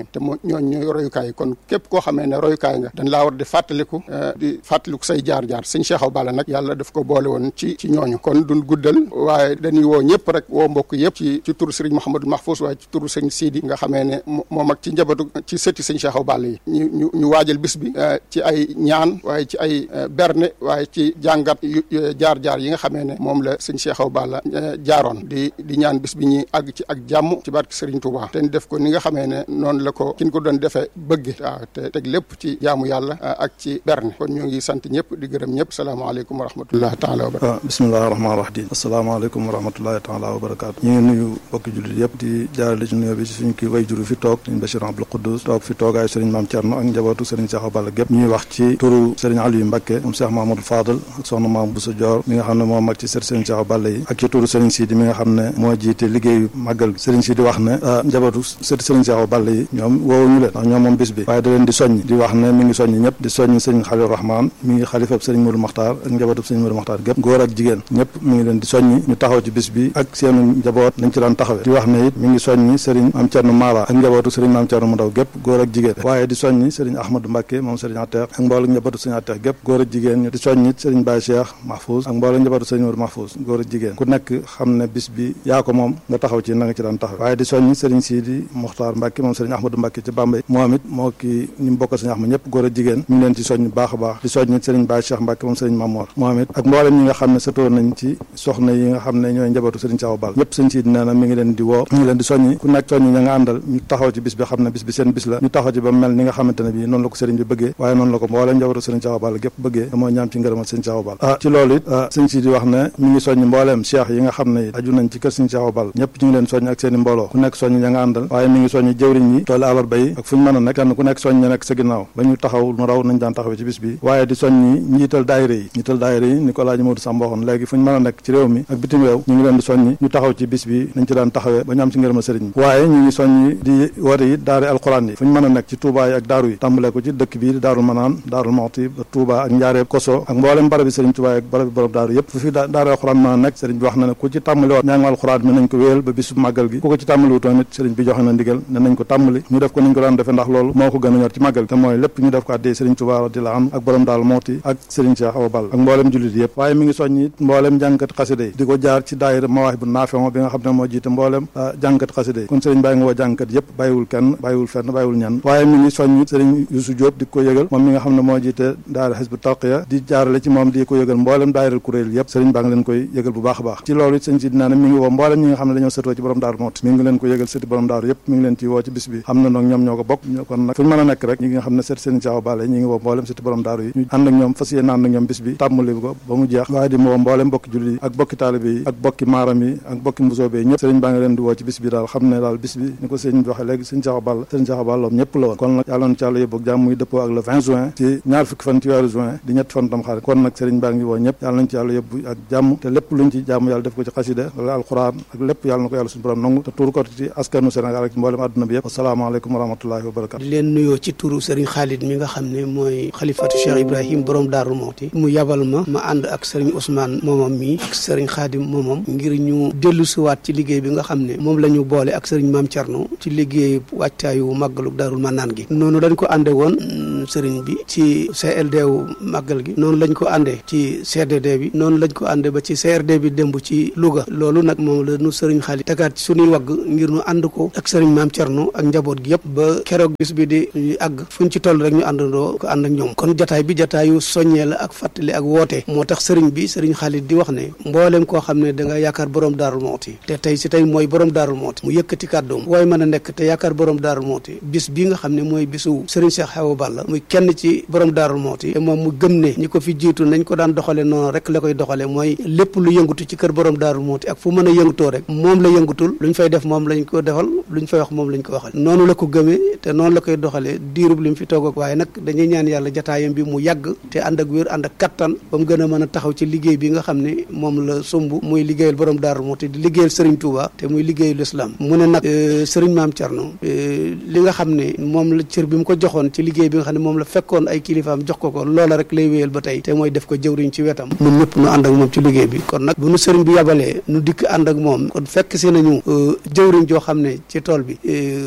Ibrahim te moo ñooñ ñooy royukaay yi kon képp koo xamee ne royukaay nga dañ laa war di fàttaliku di fàttaliku say jaar-jaar sëñ Cheikh Awa Balla nag yàlla daf ko boole woon ci ci ñooñu kon duñ guddal waaye dañuy woo ñëpp rek woo mbokk yëpp ci ci turu sëriñ Mouhamadou Mahfous waaye ci turu sëñ Sidi nga xamee ne moom ak ci njabootu ci sëtti sëñ Cheikh Awa Balla yi ñu ñu ñu waajal bis bi ci ay ñaan waaye ci ay berne waaye ci jàngat jaar-jaar yi nga xamee ne moom la sëñ Cheikh Awa Balla jaaroon di di ñaan bis bi ñuy àgg ci ak jàmm ci barke Sëriñ Touba te def ko ni nga xamee ne noonu la ko kin ko doon defee bëgge waaw te teg lépp ci jaamu yàlla ak ci berne kon ñoo ngi sant ñëpp di gërëm ñëpp salaamaaleykum wa rahmatullahi taala wa barakatu bismillahi rahmaani rahim asalaamaaleykum wa rahmatullahi taala wa barakatu ñu ngi nuyu bokki jullit yëpp di jaarale ci nuyoo bi ci suñu kii way juru fi toog sëriñ Bachir Abdou Khoudous toog fi toogaayu sëriñ Maam Thierno ak njabootu sëriñ Cheikh Awa Balla gépp ñuy wax ci turu sëriñ Aliou Mbacké moom Cheikh Mahamadou Fadal ak soxna Maam Bousso Dior mi nga xam ne moo mag ci sët sëriñ Cheikh Awa Balla yi ak ci turu sëriñ Sidi mi nga xam ne moo jiite liggéeyu màggal sëriñ Sidi wax ne njabootu sët sëriñ Cheikh Awa Balla yi ñoom woowuñu leen ndax ñoom moom bis bi waaye da leen di soññ di wax ne mi ngi soññ ñëpp di soññ sëriñ Khalil Rahman mi ngi xalifab sëriñ Modou Makhtar ak njabootu sëriñ Modou Makhtar gépp góor ak jigéen ñëpp mi ngi leen di soññi ñu taxaw ci bis bi ak seenu njaboot nañ ci daan taxawee di wax ne it mi ngi soññi sëriñ Maam Thierno Mara ak njabootu sëriñ Maam Thierno mu ndaw gépp góor ak jigéen waaye di soññi sëriñ Ahmadou Mbacké moom sëriñ Ateex ak mbooloo njabootu sëriñ Ateex gépp góor ak jigéen ñu di soññi sëriñ Baye Cheikh Mahfouz ak mbooloo njabootu sëriñ Modou Mahfouz góor ak jigéen ku nekk xam ne bis bi yaa ko moom nga taxaw ci na nga ci daan taxaw waaye di soññi sëriñ Sidi Mokhtar Mbacké moom sëriñ Ahmadou Mbacké ci Bambey moom it moo ki ñu bokkal sëriñ Ahmad ñëpp góor ak jigéen mi ngi leen ci soññ baax a baax di soññi sëriñ Baye Cheikh Mbacké moom sëriñ Mamour moom it ak mboolem ñi nga xam ne sëtoo nañ ci soxna yi nga xam ne ñooy njabootu sëriñ Cheikh Awa Balla ñëpp sëriñ Sidi nee na mi ngi leen di woo mi ngi leen di soññi ku nekk soññi ña nga àndal ñu taxaw ci bis bi xam ne bis bi seen bis la ñu taxaw ci ba mel ni nga xamante ne bii noonu la ko sëriñ bi bëggee waaye noonu la ko mboolem njabootu sëriñ Cheikh Awa Balla gépp bëggee te mooy ñaam ci ngërëmal sëriñ Cheikh Awa Balla ah ci loolu it sëriñ Sidi wax ne mi ngi soññ mbooleem cheikh yi nga xam ne it aju nañ ci kër sëriñ Cheikh Awa Balla ñëpp ñu ngi leen soññ ak seen i mbooloo ku nekk soññ ña nga àndal waaye mi ngi soññ jëwriñ yi tooli àllarba yi ak fu ñu mën a nekk kenn ku nekk soññ ña nekk sa ginnaaw ba ñu taxaw nu raw nañ daan taxawee ci bis bi waaye di soññi njiital daayira yi njiital daayira yi ni ko laaji Modou Samba waxoon léegi fu ñu mën a nekk ci réew mi ak bitim réew ñu ngi leen di soññi ñu taxaw ci bis bi nañ ci daan taxawee ba ñu am ci ngërëmal sëriñ bi waaye ñu ngi soññi di woote yi daari alxuraan yi fu ñu mën a nekk ci Touba yi ak daaru yi tàmbalee ko ci dëkk bii di daarul manaan daarul moxti ba Touba ak njaareeb koso ak mboolem barab bi sëriñ Touba ak barab bi borom daaru yëpp fu fi daari alxuraan mën a nekk sëriñ bi wax na ne ku ci tàmbali woon ñaangu alxuraan mi nañ ko wéyal ba bisu màggal gi ku ko ci tàmbali wutoon it sëriñ bi joxe na ndigal ne nañ ko tàmbali ñu def ko niñ ko daan defee ndax loolu moo ko gën a ñor ci màggal te mooy lépp ñu def ko addee sëriñ Touba radiyallahu anhu ak borom daarul moxti ak sëriñ Cheikh Awa Balla ak mboolem jullit yëpp waaye mi ngi soññ it mboolem jàngkat xasida yi di ko jaar ci daayira mawaahib bu naafewo bi nga xam ne moo jiite mboolem jàngkat xasida yi kon sëriñ bàyyi nga woo jàngkat yëpp bàyyiwul kenn bàyyiwul fenn bàyyiwul ñenn waaye mi ngi soññ sëriñ Youssou Diop di ko yëgal moom mi nga xam ne moo jiite daayira Hizbu Tarqiya di jaarale ci moom di ko yëgal mboolem daayira kuréel yëpp sëriñ baa ngi leen koy yëgal bu baax a baax ci loolu it sëñ si dinaa ne mi ngi woo mboolem ñi nga xam ne dañoo sëtoo ci borom daaru mooti mi ngi leen ko yëgal sëti borom daaru yëpp mi ngi leen ci woo ci bis bi xam na noog ñoom ñoo ko bokk kon nag fu ñu mën a nekk rek ñi nga xam ne sët sëriñ Cheikh Awa Balla ñi ngi woo mboolem sëti borom daaru yi ñu ànd ak ñoom fas yéene ànd ak ñoom bis bi tàmmali ko ba mu jeex waaye di woo mboolem bokki julli yi ak bokki taalibe yi ak bokki maaram yi ak bokki mbusoobe yi ñëpp sëriñ baa ngi leen di woo ci bis bi daal xam ne daal bis bi ni ko sëriñ bi waxee léegi sëriñ Cheikh Awa Balla sëriñ Cheikh Awa Balla ñëpp la woon kon nag yàlla na ci yàlla yóbbu ak jàmm muy dëppoo ak le 20 juin ci ñaar fukki fan ci weeru juin di ñett fan tam xarit kon nag sëriñ baa ngi woo ñëpp yàlla nañ ci yàlla yóbbu ak jàmm te lépp luñ ci jàmm yàlla def ko ci xasida wala alquran ak lépp yàlla na ko yàlla suñu borom nangu te tuur ko ci askanu Sénégal ak ci mboolem àdduna bi yëpp asalaamaaleykum wa rahmatullahi wa barakatu di leen nuyoo ci turu sëriñ Khalid mi nga xam ne mooy xalifatu Cheikh Ibrahim borom Daaru Mawti mu yabal ma ma ànd ak sëriñ Ousmane moomam mi ak sëriñ Khadim moomam ngir ñu dellu siwaat ci liggéey bi nga xam ne moom la ñu boole ak sëriñ Maam Thierno ci liggéey wàccaayu màggalu Daarul Manaan gi noonu dañ ko ànde woon sëriñ bi ci CLD wu màggal gi noonu lañ ko àndee ci CDD bi noonu lañ ko àndee ba ci CRD bi démb ci Louga loolu nag moom la nu sëriñ Xaalit tegaat ci suñuy wagg ngir nu ànd ko ak sëriñ Maam Thierno ak njaboot gi yëpp ba keroog bis bi di àgg fuñ ci toll rek ñu àndandoo ko ànd ak ñoom kon jataay bi jataayu soññee la ak fàttali ak woote moo tax sëriñ bi sëriñ Xaalit di wax ne mbooleem koo xam ne da nga yaakaar borom Daarul Mooti te tey si tey mooy borom Daarul Mooti mu yëkkati kàddoom waaye mën a nekk te yaakaar borom Daarul Mooti bis bi nga xam ne mooy bisu sëriñ Cheikh Awa Balla muy kenn ci borom Daarul Mooti te moom mu gëm ne ñi ko fi jiitu nañ ko daan doxale noonu rek la koy doxale mooy lépp lu yëngatu ci kër borom Daarul Mooti ak fu mën a yëngutoo rek moom la yëngutul luñ fay def moom lañ ko defal luñ fay wax moom lañ ko waxal noonu la ko gëmee te noonu la koy doxalee diirub li mu fi toog ak waaye nag dañuy ñaan yàlla jataayam bi mu yàgg te ànd ak wér ànd ak kattan ba mu gën a mën a taxaw ci liggéey bi nga xam ne moom la sumb muy liggéeyal borom Daarul Mooti di liggéeyal Serigne Touba te muy liggéeyal islam mu ne nag Serigne Maam Thierno li nga xam ne moom la cër bi mu ko joxoon ci liggéey bi nga xam ne moom la fekkoon ay kilifaam jox ko ko loola rek lay wéyal ba tey te mooy def ko jëwriñ ci wetam ñun ñëpp nu ànd ak moom ci liggéey bi kon nag bu nu sëriñ bi yabalee nu dikk ànd ak moom kon fekk si nañu jëwriñ joo xam ne ci tool bi ku ku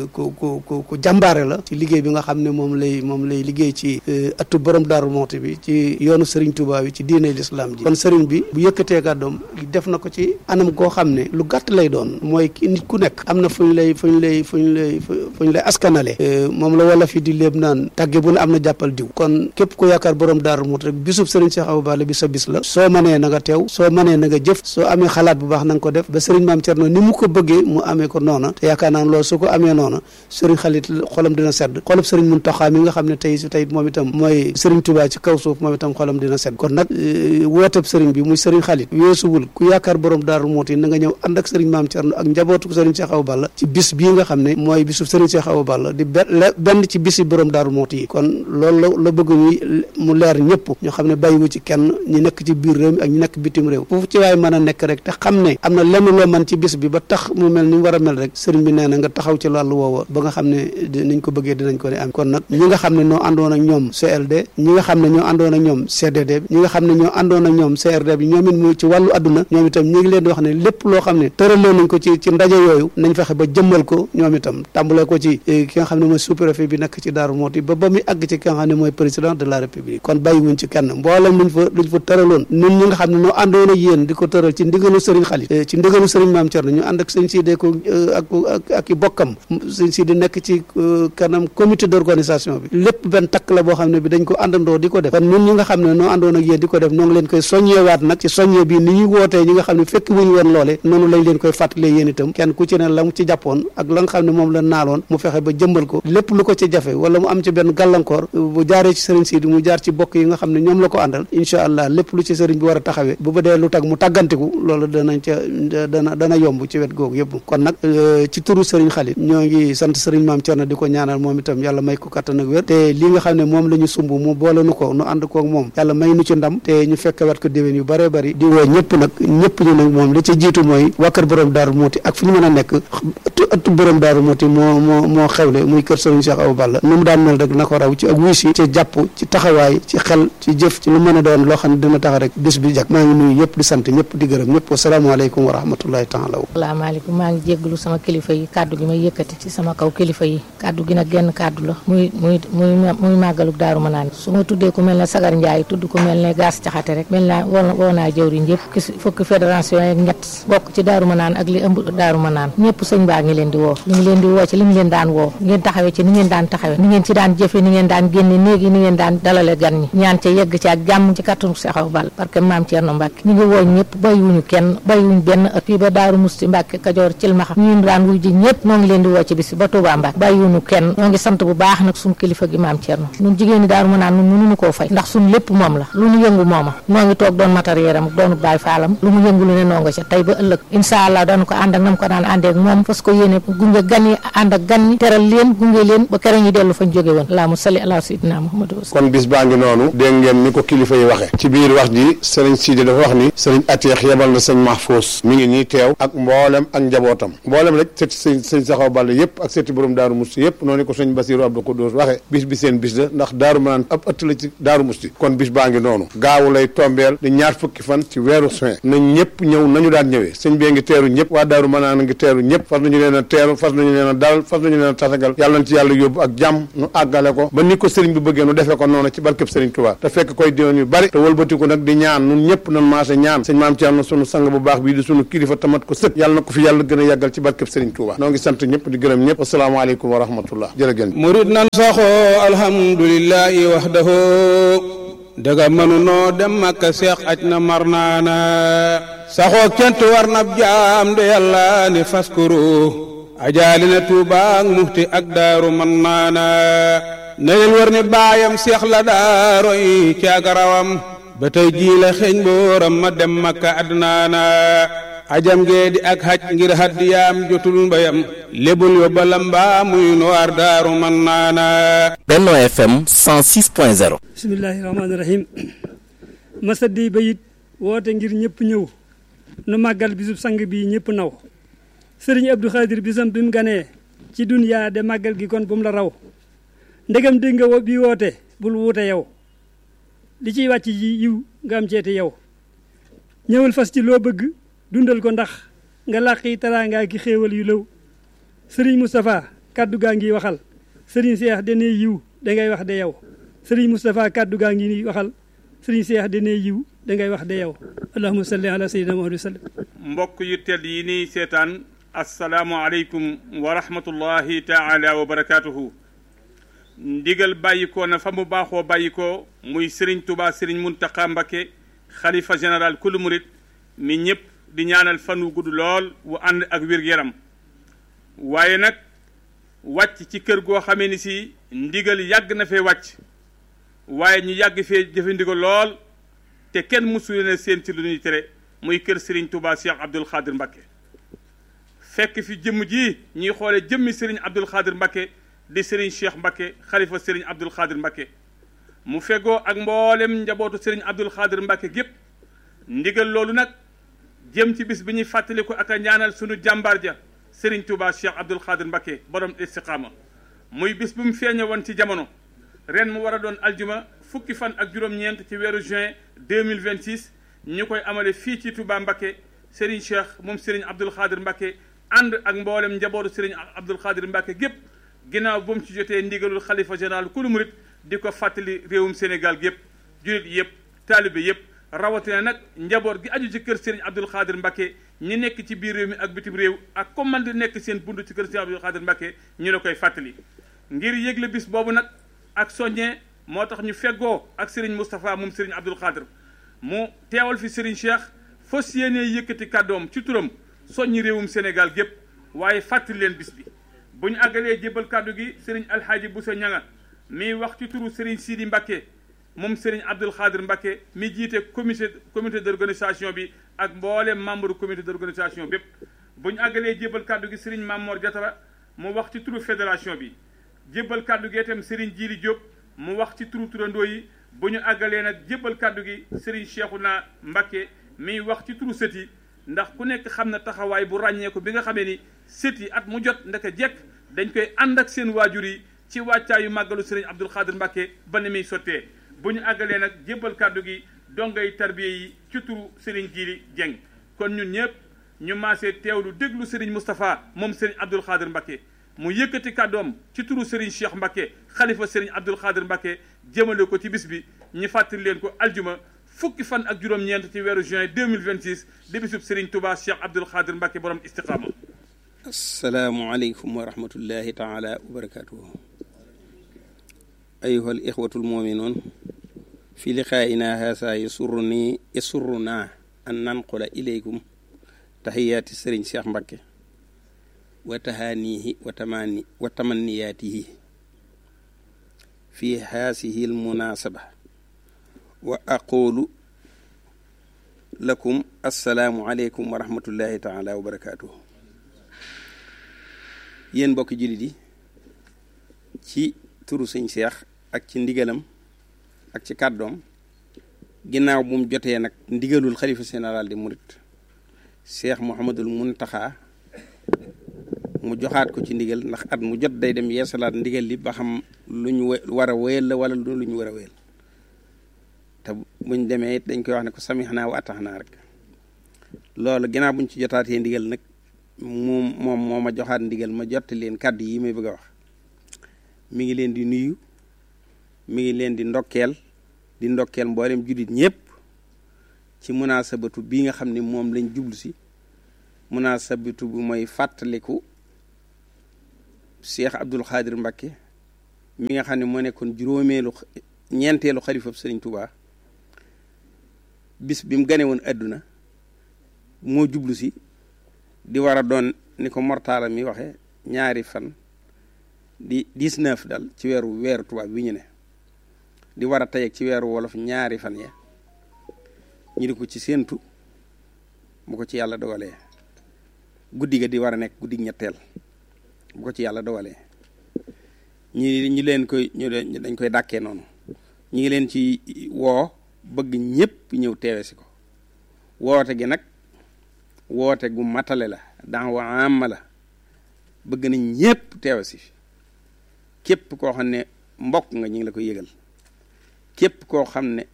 ku ku ku jàmbaare la ci liggéey bi nga xam ne moom lay moom lay liggéey ci ëttu borom Daaru Muxti bi ci yoonu Serigne Touba bi ci diine l'islam ji kon Serigne bi bu yëkkatee kàddoom def na ko ci anam koo xam ne lu gàtt lay doon mooy ki nit ku nekk am na fu ñu lay fu ñu lay fu ñu lay fu ñu lay askanale moom la wala fi di léeb naan tàgge bu ne am na jàppal diw kon képp ku yaakaar borom Daaru Muxti rek bisub Serigne Cheikh Awa Balla bi sa bis la soo mënee na nga teew soo mënee na nga jëf soo amee xalaat bu baax na nga ko def ba Serigne Maam Thierno ni mu ko bëggee mu amee ko noona te yaakaar naa loolu su ko amee noona Serigne Khalid xolam dina sedd xolub Serigne Mountakha mi nga xam ne tey si tey moom itam mooy Serigne Touba ci kaw suuf moom itam xolam dina sedd kon nag wooteb Serigne bi muy Serigne Khalid weesuwul ku yaakaar borom Daaru Muxti na nga ñëw ànd ak Serigne Maam Thierno ak njabootu Serigne Cheikh Awa Balla ci bis bii nga xam ne mooy bisu Serigne Cheikh Awa Balla di benn ci bisi borom Daaru Muxti yi kon loolu la la bëgg muy mu leer ñëpp ñu xam ne bàyyiwu ci kenn ñi nekk ci biir réew mi ak ñi nekk bitim réew foofu ci waaye mën a nekk rek te xam ne am na lenn loo mën ci bis bi ba tax mu mel ni mu war a mel rek sëriñ bi nee na nga taxaw ci wàllu woowa ba nga xam ne niñ ko bëggee dinañ ko ne am kon nag ñi nga xam ne ñoo àndoon ak ñoom CLD ñi nga xam ne ñoo àndoon ak ñoom CDD bi ñi nga xam ne ñoo àndoon ak ñoom CRD bi ñoom it mu ci wàllu adduna ñoom itam ñu ngi leen di wax ne lépp loo xam ne tëraloo nañ ko ci ci ndaje yooyu nañ fexe ba jëmmal ko ñoom itam tàmbalee ko ci ki nga xam ne mooy sous-préfet bi nekk ci Daaru Muxti ba ba muy àgg ci ki nga xam ne mooy président de la république kon bàyyiwuñ ci kenn mboolem luñ fa luñ fa tëraloon ñun ñi nga xam ne noo àndoon ak yéen di ko tëral ci ndigalu sëriñ Xaalit ci ndigalu sëriñ Maam Cerno ñu ànd ak sëñ Sidi ko ak ak ak i bokkam sëñ Sidi nekk ci kanam comité d'organisation bi lépp benn takk la boo xam ne bi dañ ko àndandoo di ko def kon ñun ñi nga xam ne noo àndoon ak yéen di ko def noo ngi leen koy soññewaat nag ci soññe bi ni ñuy wootee ñi nga xam ne fekk wuñu woon loole noonu lañ leen koy fàttalee yéen itam kenn ku ci ne la mu ci jàppoon ak la nga xam ne moom la naaloon mu fexe ba jëmbal ko lépp lu ko ci jafe wala mu am ci benn gàllankoor bu jaaree ci sëriñ Sidi mu jaar ci bokk yi nga xam ne ñoom la ko àndal incha allah lépp lu ci sëriñ bi war a taxawee bu ba dee lu tag mu tàggantiku loolu danañ ca dana dana yomb ci wet googu yëpp kon nag ci turu sëriñ Xaalit ñoo ngi sant sëriñ Maam Cerno di ko ñaanal moom itam yàlla may ko kattan ak wér te li nga xam ne moom la ñu sumb mu boole nu ko nu ànd koog moom yàlla may nu ci ndam te ñu fekk wat ko déwén yu bëree bëri di woo ñëpp nag ñëpp ñu nag moom li ci jiitu mooy waa kër borom Daaru Muxti ak fu ñu mën a nekk ëttu borom Daaru Muxti moo moo moo xewle muy kër sëriñ Cheikh Awa Balla nu mu daan mel rek na ko raw ci ak wuy si ci jàpp ci taxawaay ci xel ci jëf ci lu mën a doon loo xam ne dina tax rek bés bi jag maa ngi nuyu ñëpp di sant ñëpp di gërëm ñëpp wasalaamaaleykum wa rahmatullahi taala salaamaaleykum maa ngi jégglu sama kilifa yi kàddu gi may yëkkati ci sama kaw kilifa yi kàddu gi nag genn kàddu la muy muy muy muy màggaluk daaru ma naan su ma tuddee ku mel ne sagar njaay tudd ku mel ne gaas caxate rek mel naa woo woo naa jëwriñ yëpp ki fukki fédération yeeg ñett bokk ci daaru ma naan ak li ëmb daaru ma naan ñëpp sëñ baa ngi leen di woo ñu ngi leen di woo ci li mu leen daan woo ngeen taxawee ci ni ngeen daan taxawee ni ngeen ci daan jëfe ni ngeen daan génne néegi ni ngeen daan dalale gan ñi ñaan ca yegg ci ak jàmm ci kattanu Cheikh Awa Balla parce que maam Thierno Mbacke ñu ngi woo ñëpp bàyyiwuñu kenn bàyyiwuñ benn ëpp fii ba daaru musti Mbacke Kajoor Cilmaxa ñu daan wuy ji ñëpp ñoo ngi leen di woo ci bis ba Touba Mbacke bàyyiwuñu kenn ñoo ngi sant bu baax nag suñu kilifa gi maam Thierno ñun jigéen ñi daaru mu naan ñun mënuñu koo fay ndax suñu lépp moom la lu ñu yëngu mooma noo ngi toog doon matériel am doonu baay faalam lu mu yëngu lu ne noo nga ca tey ba ëllëg incha allah dañu ko ànd ak nam ko daan àndee ak moom parce que yéene gunge gan yi ànd ak gan ñi teral leen gunge leen ba kere ñu dellu fañ jóge woon laa mu sali ala sayyidina Muhammadu kon bis baa ngi noonu dégg ngeen ni ko kilifa yi waxe ci biir wax ji sëriñ Sidi dafa wax ni sëriñ Ateex yebal na sëñ Mahfous mi ngi nii teew ak mboolem ak njabootam mboolem rek sëti sëñ sëñ Saxaw Balla yëpp ak sëti borom Daaru Musti yëpp noonu ko sëñ Basiru Abdou Koudous waxe bis bi seen bis la ndax Daaru Manaan ab ëtt la ci Daaru Musti kon bis baa ngi noonu gaawu lay tombeel di ñaar fukki fan ci weeru juin nañ ñëpp ñëw nañu daan ñëwee sëñ bee ngi teeru ñëpp waa Daaru Manaan ngi teeru ñëpp fas nañu leen a teeru fas nañu leen a dalal fas nañu leen a tatagal yàlla na ci yàlla yóbbu ak jàmm nu àggale ko ba ni ko sëriñ bi bëggee nu defee ko noonu ci barkeb sëriñ Tuubaa te fekk koy diwoon yu bari te wëlbatiku nag di ñaan nun ñëpp nan maase ñaan sëñ maam Thierno sunu sang bu baax bii di sunu kilifa tamat ko sëkk yàlla na ko fi yàlla gën a yàggal ci barkeb sëriñ Tuubaa noo ngi sant ñëpp di gërëm ñëpp asalaamaaleykum wa rahmatullah jërëgéen murid nan saxoo alhamdulillahi wahdahu daga mënu noo dem makka seex aj na mar naana saxoo kent war nab jaam de yàlla ne faskuru ajaali na tuubaak muxti ak daaru man naana na leen war ni baayam seex la daaroy ci ak rawam ba tey jii la xeeñ booram ma dem makka adnaana ajam gee di ak haj ngir haddiyaam jotul mbayam lebul yo bala mbaa muy noir daaru man naana Benno FM 106.0 bismillahi rahmaani rahim masa di bayit woote ngir ñëpp ñëw nu màggal bisub sang bi ñëpp naw sëriñ Abdou Khadir bisam bi mu ganee ci duniyaa de màggal gi kon bu mu la raw ndegam dégg nga bi woote bul wuute yow li ciy wàcc yi yiw nga am ceeti yow ñëwal fas ci loo bëgg dundal ko ndax nga làqi taraangaa ki xéewal yu lëw sëriñ Moustapha kaddu gaa ngi waxal sëriñ Seex dane yiw dangay wax de yow sëriñ Moustapha kaddu gaa ngi waxal sëriñ Seex dane yiw dangay wax de yow allahumma salli ala sayyidina Muhammad wa sallam mbokk yu tedd yi nii seetaan asalaamualeykum wa rahmatullahi taala wa barakaatuhu ndigal bàyyikoo na fa mu baaxoo bàyyikoo muy sëriñ Tuubaa sëriñ Muntaxa Mbakke xalifa général kulu murit mi ñëpp di ñaanal fan wu gudd lool wu ànd ak wér-yaram waaye nag wàcc ci kër goo xamee ni si ndigal yàgg na fee wàcc waaye ñu yàgg fee jëfe ndigal lool te kenn mësu leen seen ci lu ñuy tere muy kër sëriñ Tuubaa Cheikh Abdoul Khadir Mbakke fekk fi jëmm ji ñuy xoole jëmmi sëriñ Abdoul Khadir Mbakke di sëriñ Cheikh Mbakke xalifa sëriñ Abdoul Khadir Mbakke mu fegoo ak mboolem njabootu sëriñ Abdoul Khadir Mbakke gépp ndigal loolu nag jëm ci bis bi ñuy fàttaliku ak a ñaanal sunu jàmbaar ja sëriñ Touba Cheikh Abdoul Khadir Mbakke borom istiqaama muy bis bu mu feeñe woon ci jamono ren mu war a doon aljuma fukki fan ak juróom-ñeent ci weeru juin 2026 ñu koy amale fii ci Touba Mbakke sëriñ Cheikh moom sëriñ Abdoul Khadir Mbakke ànd ak mboolem njabootu sëriñ Abdoul Khadir Mbakke gépp ginnaaw bu mu ci jotee ndigalul xalifa général kulu murit di ko fàttali réewum Sénégal gépp julit yëpp taalibe yëpp rawatina nag njaboot gi aju ci kër Serigne Abdoul Khadir Mbakke ñi nekk ci biir réew mi ak bitim réew ak comme man di nekk seen bund ci kër Serigne Abdoul Khadir Mbakke ñu la koy fàttali ngir yëgle bis boobu nag ak soññee moo tax ñu feggoo ak Serigne Moustapha moom Serigne Abdoul Khadir mu teewal fi Serigne Cheikh fas yéenee yëkkati kàddoom ci turam soññi réewum Sénégal gépp waaye fàttali leen bis bi bu ñu àggalee jébbal kàddu gi Serigne Alhaaji Bousso Ñanga mi wax ci turu Serigne Sidi Mbakke moom Serigne Abdoul Khadir Mbakke mi jiite comité comité d' organisation bi ak mboolem membre comité d' organisation bépp bu ñu àggalee jébbal kàddu gi Serigne Mamor Diatara mu wax ci turu fédération bi jébbal kàddu gi itam Serigne Djili Diop mu wax ci turu turandoo yi bu ñu àggalee nag jébbal kàddu gi Serigne Cheikhouna Mbakke mi wax ci turu sët yi ndax ku nekk xam na taxawaay bu ràññeeku bi nga xamee ni sët yi at mu jot ndaka jekk dañ koy ànd ak seen waajur yi ci wàccaayu màggalu Serigne Abdoul Khadir Mbakke ba ni muy sottee bu ñu àggalee nag jébbal kàddu gi dongay tarbiye yi ci turu Serigne Djili Dieng kon ñun ñëpp ñu maasee teewlu déglu Serigne Moustapha moom Serigne Abdoul Khadir Mbakke mu yëkkati kàddoom ci turu Serigne Cheikh Mbakke xalifa Serigne Abdoul Khadir Mbakke jëmale ko ci bis bi ñu fàttali leen ko aljuma fukki fan ak juróom-ñeent ci weeru juin 2026 di bisub Serigne Touba Cheikh Abdoul Khadir Mbakke borom istiqaama asalaamualeykum wa rahmatullahi taala wa barakatuhu ayuha al ixwatu almuminuun fi liqaa'ina haasa yasurruni yasurruna an nanqula ilaykum taxiyaati sëriñ Cheikh Mbakke wa tahaanihi wa tamani wa tamanniyaatihi fi haasihi almunasaba wa aqulu lakum assalaamu aleykum wa rahmatullahi taala wa barakatuhu yéen mbokki jullit yi ci turu sëñ Cheikh ak ci ndigalam ak ci kàddoom ginnaaw bu mu jotee nag ndigalul xalifa général di murit Cheikh Mouhamadul Muntaxa mu joxaat ko ci ndigal ndax at mu jot day dem yeesalaat ndigal li ba xam lu ñu war a wéyal la wala lu ñu war a wéyal te buñ demee it dañ koy wax ne ko samixnaa wa ataxnaa rek loolu ginnaaw buñ ci jotaatee ndigal nag moom moom moo ma joxaat ndigal ma jotti leen kàddu yi may bëgg a wax mi ngi leen di nuyu mi ngi leen di ndokkeel di ndokkeel mboolem jullit ñëpp ci munaasabatu bii nga xam ne moom lañ jublu si munaasabatu bi mooy fàttaliku Cheikh Abdoul Khadir Mbakke mi nga xam ne moo nekkoon juróomeelu ñeenteelu xalifab Sëriñ Tuubaa bis bi mu gane woon àdduna moo jublu si di war a doon ni ko mortaala mi waxe ñaari fan di 19 dal ci weeru weeru tubaab bi ñu ne di war a tey ak ci weeru wolof ñaari fan ya ñu di ko ci séentu bu ko ci yàlla dogalee guddi ga di war a nekk guddi ñetteel bu ko ci yàlla dogalee ñi ñi leen koy ñu dañ koy dàkkee noonu ñi ngi leen ci woo bëgg ñépp ñëw teewe si ko woote gi nag woote gu matale la daawa amma la bëgg nañ ñépp teewe si képp koo xam ne mbokk nga ñu ngi la koy yëgal képp koo xam ne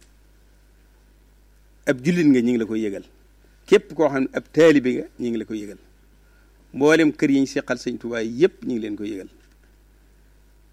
ab jullit nga ñu ngi la koy yëgal képp koo xam ne ab taalibe nga ñu ngi la koy yëgal mboolem kër yi ñu seqal sëñ Tuubaa yépp ñu ngi leen koy yëgal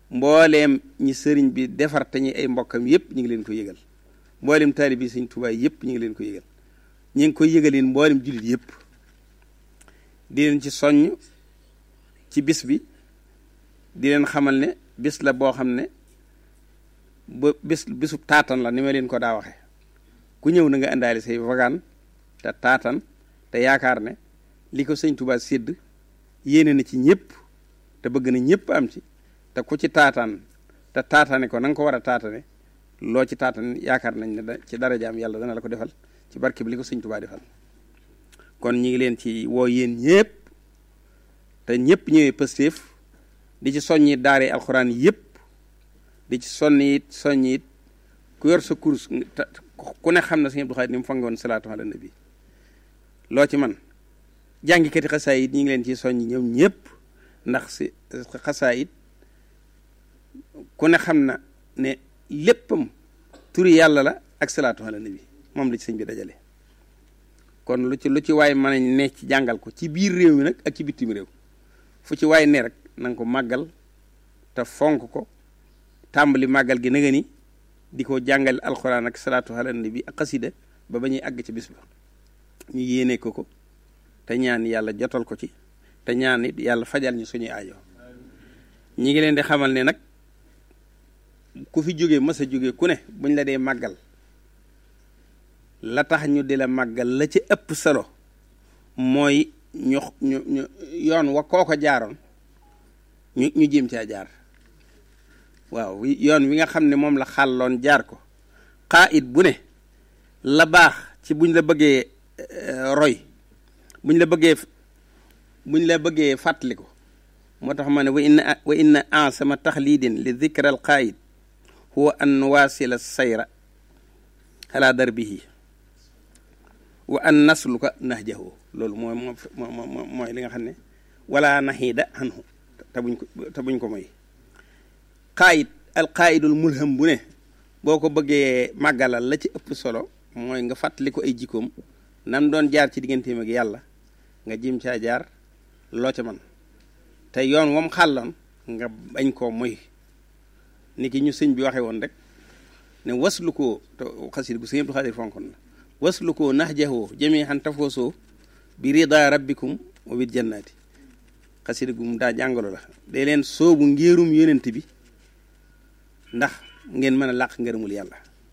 mbooleem ñi sëriñ bi defar te ñi ay mbokkam yëpp ñu ngi leen ko yëgal mbooleem taalibe yi sëñ Tuubaa yëpp ñu ngi leen ko yëgal ñu ngi koy yëgaleen mbooleem jullit yëpp di leen ci soññ ci bis bi di leen xamal ne bis la boo xam ne ba bis bisu taatan la ni ma leen ko daa waxe ku ñëw na nga indaale say wagaan te taatan te yaakaar ne li ko sëñ Tuubaa sédd yéene na ci ñëpp te bëgg na ñëpp am ci te ku ci taataan te taataane ko na nga ko war a taatane loo ci taatan yaakaar nañ ne da ci darajaam yàlla dana la ko defal ci barke bi li ko sëñ Tuubaa defal kon ñi ngi leen ci woo yéen ñëpp te ñëpp ñëwee pëstéef di ci soññi daare alxuraan yëpp di ci sonni it soññi it ku yor sa kurus ku ne xam na sëñ Abdou Khadre ni mu fangoon salaatu ala nabi loo ci man jàngikati xasaayit ñi ngi leen ci soññi ñoom ñëpp ndax si xasaayit ku ne xam na ne léppam turi yàlla la ak salaatu ala nabi moom la ci sëñ bi dajale kon lu ci lu ci waay mën a ne ci jàngal ko ci biir réew mi nag ak ci bitim réew fu ci waay ne rek na nga ko màggal te fonk ko tàmbali màggal gi naga ni di ko jàngal alxuraan ak salaatu ala nabi ak xasida ba ba ñuy àgg ci bis ba ñu yéene ko ko te ñaan yàlla jotal ko ci te ñaan it yàlla fajal ñu suñuy aajo ñi ngi leen di xamal ne nag ku fi jóge mës a jóge ku ne buñ la dee màggal la tax ñu di la màggal la ci ëpp solo mooy ñu ñu ñu yoon wa kooko jaaroon ñu ñu jéem caa jaar waaw yoon wi nga xam ne moom la xàlloon jaar ko xaa it bu ne la baax ci buñ la bëggee roy buñ la bëggee buñ la bëggee fàttali ko moo tax ma ne wa inna wa inna ansama taxlidin li dikra al qaayid huwa an waasila sayra ala darbihi wa an nasluka nahjahu loolu mooy moo mooy li nga xam ne wala naxiida anhu te buñ ko te buñ ko moy qaayid al qaayidul mulham bu ne boo ko bëggee màggalal la ci ëpp solo mooy nga fàttali ko ay jikkoom nam doon jaar ci digganteem ak yàlla nga jim caa jaar loo ca man te yoon wam xàlloon nga bañ koo moy ni ki ñu sëñ bi waxe woon rek ne waslu koo te xasid gu sëñ Abdou Khadre fonkon la waslu koo nax jaxoo jëmee xan tafoosoo bi rida rabbikum wa bil jannaati xasid gu mu daa jàngalo la day leen soobu ngéerum yonent bi ndax ngeen mën a làq ngërëmul yàlla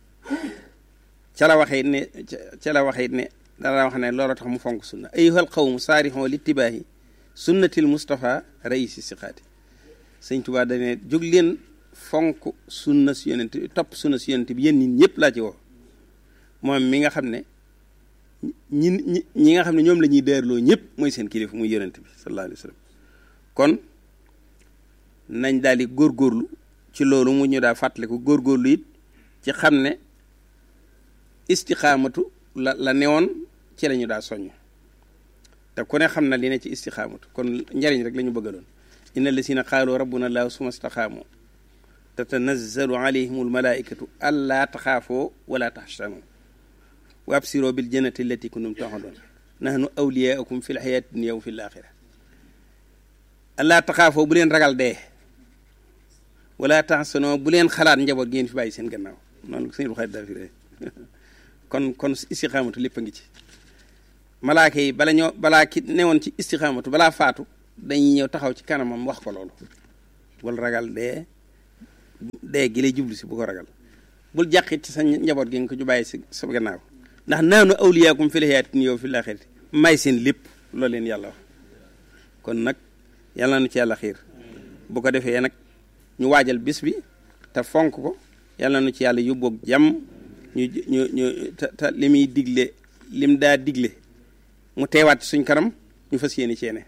ca la waxee ne ca la waxee ne dara wax ne loolu tax mu fonk sunna ayyuhal qawmu saarixoo littibaahi sunnatil Moustapha raisi siqaati sëñ Tuubaa dane jóg leen fonk sunna si yonent bi topp sunna si yonent bi yéen nit ñëpp laa ci woo moom mi nga xam ne ñi ñi ñi nga xam ne ñoom la ñuy deerloo ñëpp mooy seen kilifa muy yonent bi sallallahu alayhi wa sallam kon nañ daal di góorgóorlu ci loolu mu ñu daa fàttaliku góorgóorlu it ci xam ne istixaamatu la la newoon ci la ñu daa soññ te ku ne xam na li ne ci istixaamatu kon njariñ rek la ñu bëggaloon inna allasina qaalu rabbuna allahu suma staxaamu tatanazzalu alayhim almalaikatu allaa taxaafoo wala taxsanu wa absiroo bil jannati allati kuntum taxadoon nahnu awliyaakum fi lxayaati dunia wa fi laaxira allaa taxaafoo bu leen ragal dee wala taxsanoo bu leen xalaat njaboot ngeen fi bàyyi seen gannaaw noonu sëñ Buxaari daa fi ree kon kon istixaamatu lépp a ngi ci malaaka yi bala ñoo balaa ki newoon ci istixaamatu balaa faatu dañuy ñëw taxaw ci kanamam wax ko loolu bul ragal dee dee gi lay jublu si bu ko ragal bul jàqit ci sa njaboot gi nga ko ju bàyyi si sa gannaaw ndax naanu awliyaakum fil hayaati yow fil aaxirati may seen lépp loolu leen yàlla wax kon nag yàlla na ci yàlla xiir bu ko defee nag ñu waajal bis bi te fonk ko yàlla na ci yàlla yóbboog jàmm ñu ñu ñu te te li muy digle lim daa digle mu teewaat ci suñ kanam ñu fas yéene ceene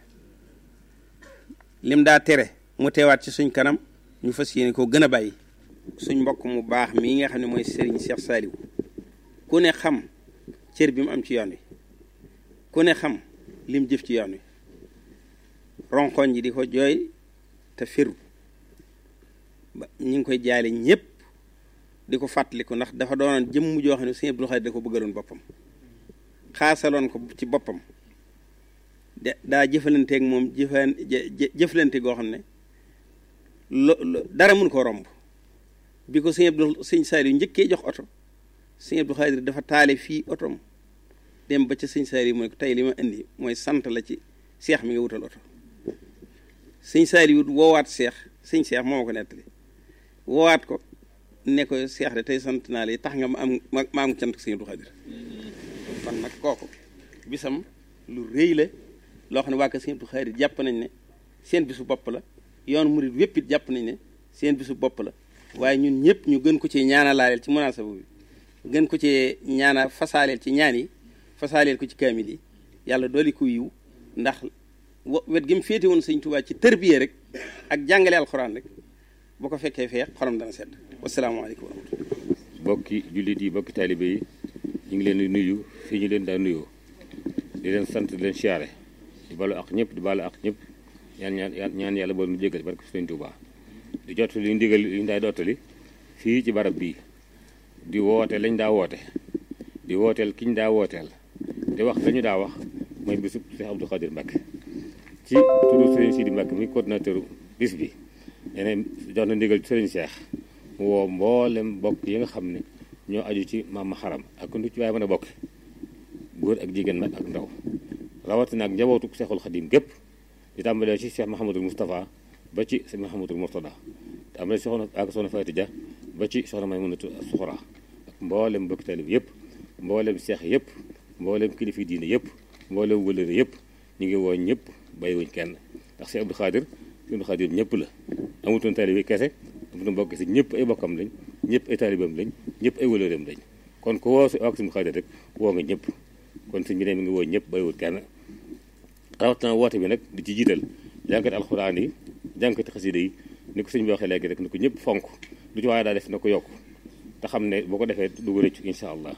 lim daa tere mu teewaat ci suñ kanam ñu fas yéene koo gën a bàyyi suñ mbokk mu baax mii nga xam ne mooy Serigne Cheikh Saliou ku ne xam cër bi mu am ci yoon wi ku ne xam lim jëf ci yoon wi ronkoñ ji di ko jooy te firu ba ñu ngi koy jaale ñëpp di ko fàttaliku ndax dafa doonoon jëmm joo xam ne Sëñ Abdou Khadre da ko bëggaloon boppam xaasaloon ko ci boppam de daa jëfalanteeg moom jëfan jëflante goo xam ne lo dara mun koo romb bi ko sëñ Abdou sëñ Saliou njëkkee jox oto sëñ Abdou Khadir dafa taale fii otom dem ba ca sëñ Saliou mooy ko tey li ma indi mooy sant la ci seex mi nga wutal oto sëñ Saliou woowaat seex sëñ seex moo ma ko nettali woowaat ko ne ko seex de tey sant naa la tax nga ma am ma am cant sëñ Abdou Khadir kon nag kooku bisam lu rëy la loo xam ne waa kër sëñ Abdou Khadir jàpp nañ ne seen bisu bopp la yoon murid wépp it jàpp nañ ne seen bisu bopp la waaye ñun ñëpp ñu gën ko ci ñaanalaaleel ci munaasaba bi gën ko ci ñaana fasaaleel ci ñaan yi fasaaleel ko ci kaamil yi yàlla dooli ko yiw ndax wet gi mu féete woon sëñ Tuubaa ci tërbiye rek ak jàngale alxuraan rek bu ko fekkee fee xolam dana sedd wasalaamaaleykum wa rahmatullah bokki jullit yi bokki taalibe yi ñu ngi leen di nuyu fii ñu leen daa nuyoo di leen sant di leen siyaare di balu ak ñëpp di balu ak ñëpp ñaan ñaan ñaan yàlla bool nu jégal barke sëñ Tuubaa di jot li ndigal li ñu daay dottali fii ci barab bii di woote lañ daa woote di wooteel kiñ daa wooteel di wax lañu daa wax mooy bisub Cheikh Abdou Khadir Mbacke ci turu Serigne Sidi Mbacke muy coordinateur bis bi yeneen jox na ndigal Serigne Cheikh mu woo mboolem bokk yi nga xam ne ñoo aju ci maam xaram ak nu ci waaye mën a bokk góor ak jigéen nag ak ndaw rawatina ak njabootu Cheikhul Khadim gépp di tàmbalee ci Cheikh Mahamadul Moustapha ba ci Cheikh Mahamadul Mourtada te am na soxna ak soxna Fatou Dia ba ci soxna Maymunatu Suxra ak mboolem bokk talib yëpp mboolem seex yëpp mboolem kilifi diine yëpp mboolem wëlëre yëpp ñu ngi woo ñëpp bàyyiwuñ kenn ndax Cheikh Abdou Khadir Cheikh Abdou Khadir ñëpp la amutoon talib kese amutoon bokk si ñëpp ay bokkam lañ ñëpp ay talibam lañ ñëpp ay wëlëreem lañ kon ko woo si ak suñu Khadir rek woo nga ñëpp kon suñ bi ne mi ngi woo ñëpp bàyyiwul kenn rawatina woote bi nag di ci jiital jànkati alxuraan yi jànkati xasida yi ni ko sëñ bi waxee léegi rek ni ko ñëpp fonk lu ci waaye daa def na ko yokk te xam ne boo ko defee du ko rëccu incha allah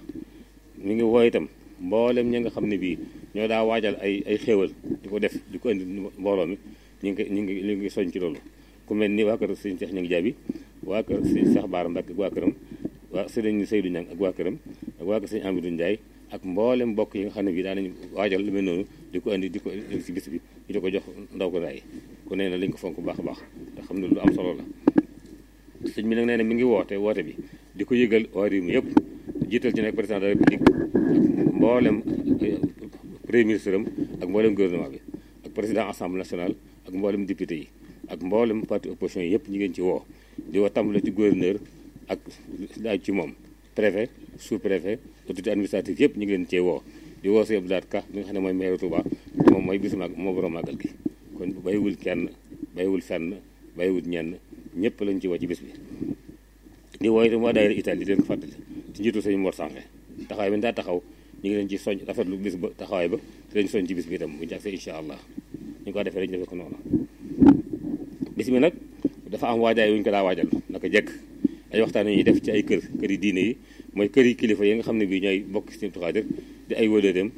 mi ngi woo itam mboolem ñi nga xam ne bii ñoo daa waajal ay ay xéewal di ko def di ko indi mbooloo mi ñu ngi ñu ngi ñu ngi soñ ci loolu ku mel ni waa kër sëñ Cheikh ñu ngi jaabi waa kër sëñ Cheikh Baara Mbacke ak waa këram waa sëriñ Seydou Niang ak waa këram ak waa kër sëñ Amidou Ndiaye ak mboolem mbokk yi nga xam ne bii daanañu waajal lu mel noonu di ko indi di ko indi si bis bi ñu di ko jox ndaw ko ndaay ku nee na lañ ko fonk bu baax a baax te xam ne lu am solo la sëñ bi nag nee na mi ngi woote woote bi di ko yëgal waa réew mi yëpp jiital ci nag président de la république ak mboolem premier ministre am ak mboolem gouvernement bi ak président assemblée nationale ak mboolem député yi ak mboolem parti opposition yi yëpp ñu ngeen ci woo di woo tàmbale ci gouverneur ak laaj ci moom préfet sous préfet autorité administrative yëpp ñu ngi leen cee woo di woo si Abdou Lahad Ka mi nga xam ne mooy maire Touba moom mooy bisu mag moo borom màggal gi kon bàyyiwul kenn bàyyiwul fenn bàyyiwul ñenn ñëpp lañ ci woo ci bis bi di woo itam waa daayira Italie di leen ko fàttali ci njiitu sëñ Mor Sange taxawaay bi daa taxaw ñu ngi leen ci soñ rafetlu bis ba taxawaay ba te leen soñ ci bis bi itam bu ñu agsee incha allah ñu ko defee rek ñu defee ko noonu bis bi nag dafa am waajaay wu ñu ko daa waajal naka jekk ay waxtaan yi ñuy def ci ay kër kër yi diine yi mooy kër yi kilifa yi nga xam ne bii ñooy bokk ci Abdou Khadir di ay wëlëreem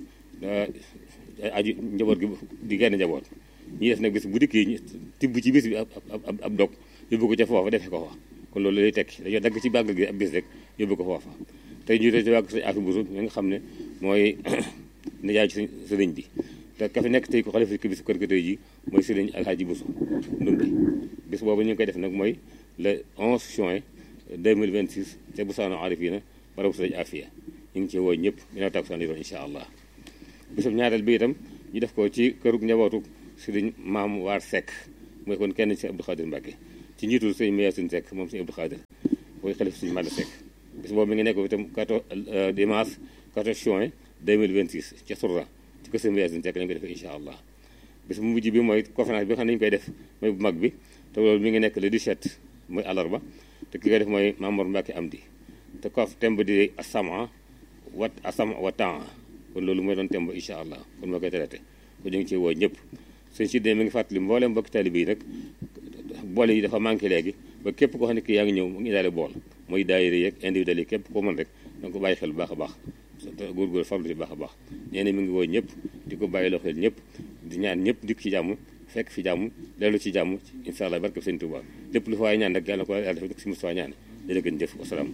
aju njaboot gi di genn njaboot ñi def nag bis bu dikkee ñu tibb ci bis bi ab ab ab dog yóbbu ko ca foofa defee ko fa kon loolu lay tekki dañoo dagg ci bàgg gi ab bis rek yóbbu ko foofa tey ñu ci wàgg sañ afi busu mi nga xam ne mooy nijaay ci sëriñ bi te ka fi nekk tey ko xalifa ki bisu kër ga tey ji mooy sëriñ alhaaji busu ndumbe bis boobu ñu ngi koy def nag mooy le 11 juin 2026 ca Busaano Arifina barabu sëriñ Afia ñu ngi ci woo ñëpp dina takkusaan di doon incha allah bisub ñaareel bi itam ñu def ko ci kërug njabootu sëriñ maam waar Seck mooy kon kenn ci Abdou Khadir Mbacke ci njiitul sëñ Mayasin Seck moom sëñ Abdou Khadir mooy xalif sëñ Manda Seck bis boobu mi ngi nekk itam 14 dimanche 14 juin 2026 ca Sourda ci kër sëñ Mayasin Seck lañ ko defee incha allah bis bu mujj bi mooy conférence bi nga xam ne ñu koy def mooy bu mag bi te loolu mi ngi nekk le 17 mooy àllarba te ki koy def mooy Mamour Mbacke Amdi te kof temb di asama wat asama wa temps kon loolu mooy doon temb incha allah kon moo koy traité ko ñu ngi ci woo ñëpp sëñ si mi ngi fàttali mboolem mbokki taalibe yi nag bool yi dafa manqué léegi ba képp koo xam ne kii yaa ngi ñëw mu ngi daale bool mooy daayira yeeg individuel yi képp koo mën rek danga ko bàyyi xel bu baax a baax te góorgóor farlu ci baax a baax nee na mi ngi woo ñëpp di ko bàyyi loo xel ñëpp di ñaan ñëpp dikk ci jàmm fekk fi jàmm dellu ci jàmm incha allah barke sëñ Tuubaa lépp lu fa waay ñaan rek yàlla ko yàlla def si mos faa ñaan jërë ngeen jëf wasalaam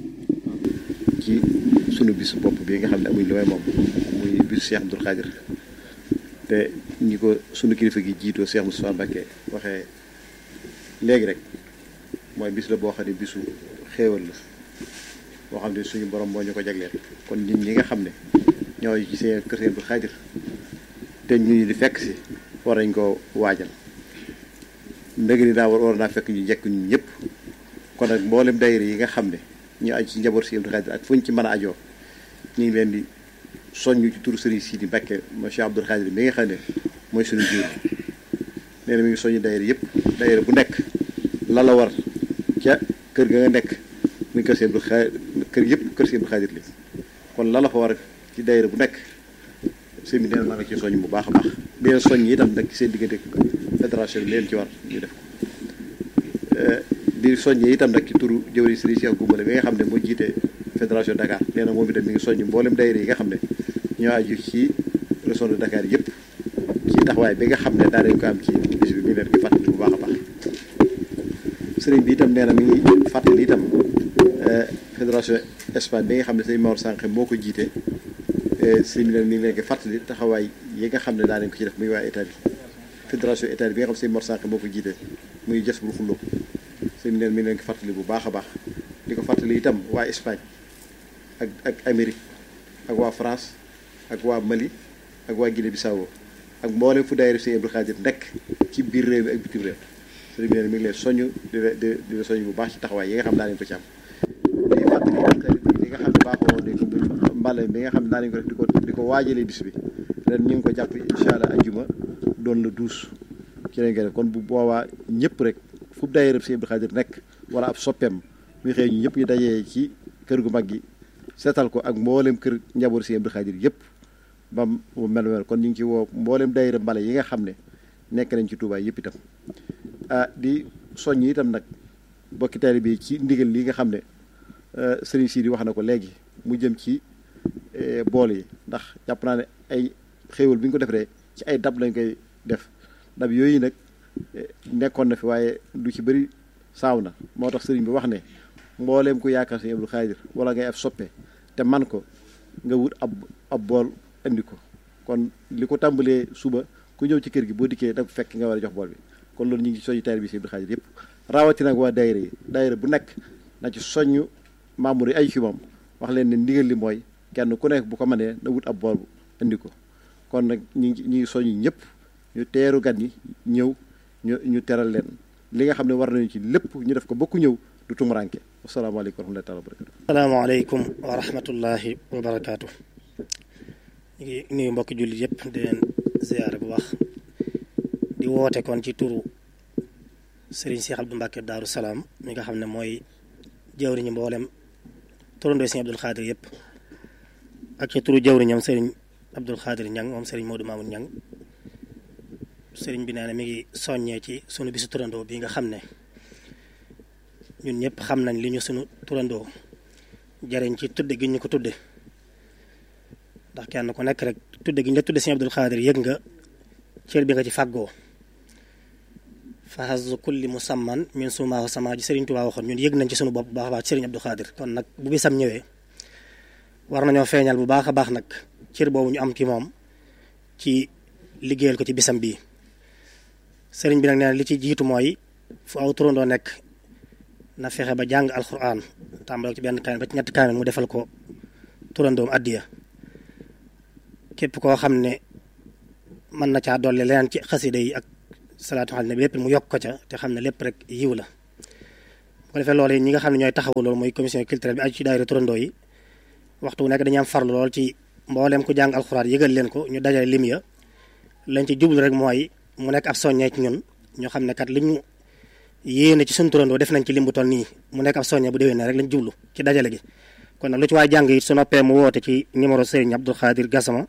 ci sunu bis bopp bi nga xam ne amuñ lu may moom muy bisu Cheikh Abdou Khadir te ñi ko sunu kilifa gi jiitoo Cheikh Moustapha Mbacké waxee léegi rek mooy bis la boo xam ne bisu xéewal la boo xam ne suñu borom moo ñu ko jagleel kon nit ñi nga xam ne ñooy ci seen kër seen bu xaadir te ñu di fekk si war nañ ko waajal ndëgg ni daa war war naa fekk ñu njëkk ñu ñëpp kon nag mboolem daayira yi nga xam ne ñu aju ci njaboot si Abdou Khadir ak fuñ ci mën a ajoo ñu ngi leen di soññu ci turu Serigne Sidi Mbacke monsieur Abdou Khadir mi nga xam ne mooy suñu jiw nee na mi ngi soññu daayira yëpp daayira bu nekk la la war ca kër ga nga nekk muy kër si Abdou Khadir kër yëpp kër si Abdou Khadir li kon la la fa war ci daayira bu nekk sëñ bi nee na maa nga ci soññ bu baax a baax di leen soññ itam nag ci seen diggante fédération bi leen ci war ñu def ko di soññee itam nag ci turu jëwri Serigne Cheikh Goumbale bi nga xam ne moo jiite fédération Dakar nee na moom itam mi ngi soññ mboolem daayira yi nga xam ne ñoo aju ci région de Dakar yëpp ci taxawaay bi nga xam ne daa dañ ko am ci bis bi mi ngi leen koy fàttali bu baax a baax sëriñ bi itam nee na mi ngi fàttali itam fédération Espagne bi nga xam ne sëñ Mor Sànq moo ko jiite sëriñ bi mi ngi leen koy fàttali taxawaay yi nga xam ne daa dañ ko ci def muy waa Italie fédération Italie bi nga xam ne sëñ Mor Sànq moo ko jiite muy jës bu xulloo sëñ bi neen mi ngi leen ko fàttali bu baax a baax di ko fàttali itam waa Espagne ak ak Amérique ak waa France ak waa Mali ak waa Guinée Bissau ak mboolem fu daayira Sëñ Abdou Khadir nekk ci biir réew mi ak bitim réew sëñ bi neen mi ngi leen soññ di la di di la soññ bu baax ci taxawaay yi nga xam daa nañ ko ci am di fàttali ak li nga xam ne baaxoo nañ ko muy mbale bi nga xam ne daa nañ ko def di ko di ko waajalee bis bi ren ñu ngi ko jàpp incha allah ajjuma doon la douze ci lañ koy def kon bu boobaa ñëpp rek fu daayira Sëñ Abdou Khadir nekk wala ab soppeem muy xëy ñu ñëpp ñu dajee ci kër gu mag gi seetal ko ak mboolem kër njaboot Sëñ Abdou Khadir yëpp ba mu mel mel kon ñu ngi ci woo mboolem daayira mbale yi nga xam ne nekk nañ ci Touba yëpp itam ah di soññ itam nag bokki taalibe bi ci ndigal li nga xam ne Serigne Sidi wax na ko léegi mu jëm ci bool yi ndax jàpp naa ne ay xéewal bi ñu ko defee ci ay dab lañ koy def dab yooyu nag nekkoon na fi waaye du ci bëri saaw na moo tax sëriñ bi wax ne mbooleem ku yaakaar Sëñ Abdou Khadir wala ngay ab soppe te man ko nga wut ab ab bool indi ko kon li ko tàmbalee suba ku ñëw ci kër gi boo dikkee da fekk nga war a jox bool bi kon loolu ñu ngi soññu taalibe bi Sëñ Abdou Khadir yëpp rawatina nag waa daayira yi daayira bu nekk na ci soññu membre yi ay ci moom wax leen ne ndigal li mooy kenn ku nekk bu ko mënee na wut ab bool indi ko kon nag ñu ngi ñu ngi soññu ñëpp ñu teeru gan ñi ñëw ñu ñu teral leen li nga xam ne war nañu ci lépp ñu def ko bokku ñëw du tumuranke asalaamaaleykum wa rahmatullahi wa barakatu asalaamaaleykum wa rahmatullahi wa barakaatu ñu ngi nuyu mbokki jullit yëpp di leen ziyaare bu baax di woote kon ci turu Serigne Cheikh Abdou Mbacke Daaru Salaam mi nga xam ne mooy jawriñu mboolem turandoo Serigne Abdou Khadir yëpp ak ci turu jawriñam Serigne Abdou Khadir Ñang moom Serigne Modou Mamoun Ñang sëriñ bi nee na mi ngi soññee ci sunu bisu turandoo bi nga xam ne ñun ñëpp xam nañ li ñu sunu turandoo jariñ ci tudde gi ñu ko tudde ndax kenn ku nekk rek tudde gi ñu la tudde Sëriñ Abdul Xaadir yëg nga cër bi nga ci fàggoo fahazu kulli musamman min sumaahu sama ji sëriñ Tuubaa waxoon ñun yëg nañ ci sunu bopp bu baax a baax ci sëriñ Abdul Xaadir kon nag bu bisam ñëwee war nañoo feeñal bu baax a baax nag cër boobu ñu am ci moom ci liggéeyal ko ci bisam bii sëriñ bi nag nee na li ci jiitu mooy fu aw turandoo nekk na fexe ba jàng alxuraan tàmbale ci benn kaamil ba ci ñetti kaamil mu defal ko turandoom addiya képp koo xam ne mën na caa dolli leneen ci xasida yi ak salaatu xal ne lépp mu yokk ko ca te xam ne lépp rek yiw la bu ko defee loolu yi ñi nga xam ne ñooy taxawu loolu mooy commission culturelle bi aju ci daayira turandoo yi waxtu wu nekk dañuy am farlu lool ci mbooleem ku jàng alxuraan yëgal leen ko ñu dajale lim ya lañ ci jublu rek mooy mu nekk ab soññee ci ñun ñoo xam ne kat li ñu yéene ci suñu turandoo def nañ ci lim bu toll nii mu nekk ab soññee bu déwee ne rek lañ jublu ci dajale gi kon nag lu ci waay jàng it su noppee mu woote ci numéro Serigne Abdou Khadir Gassama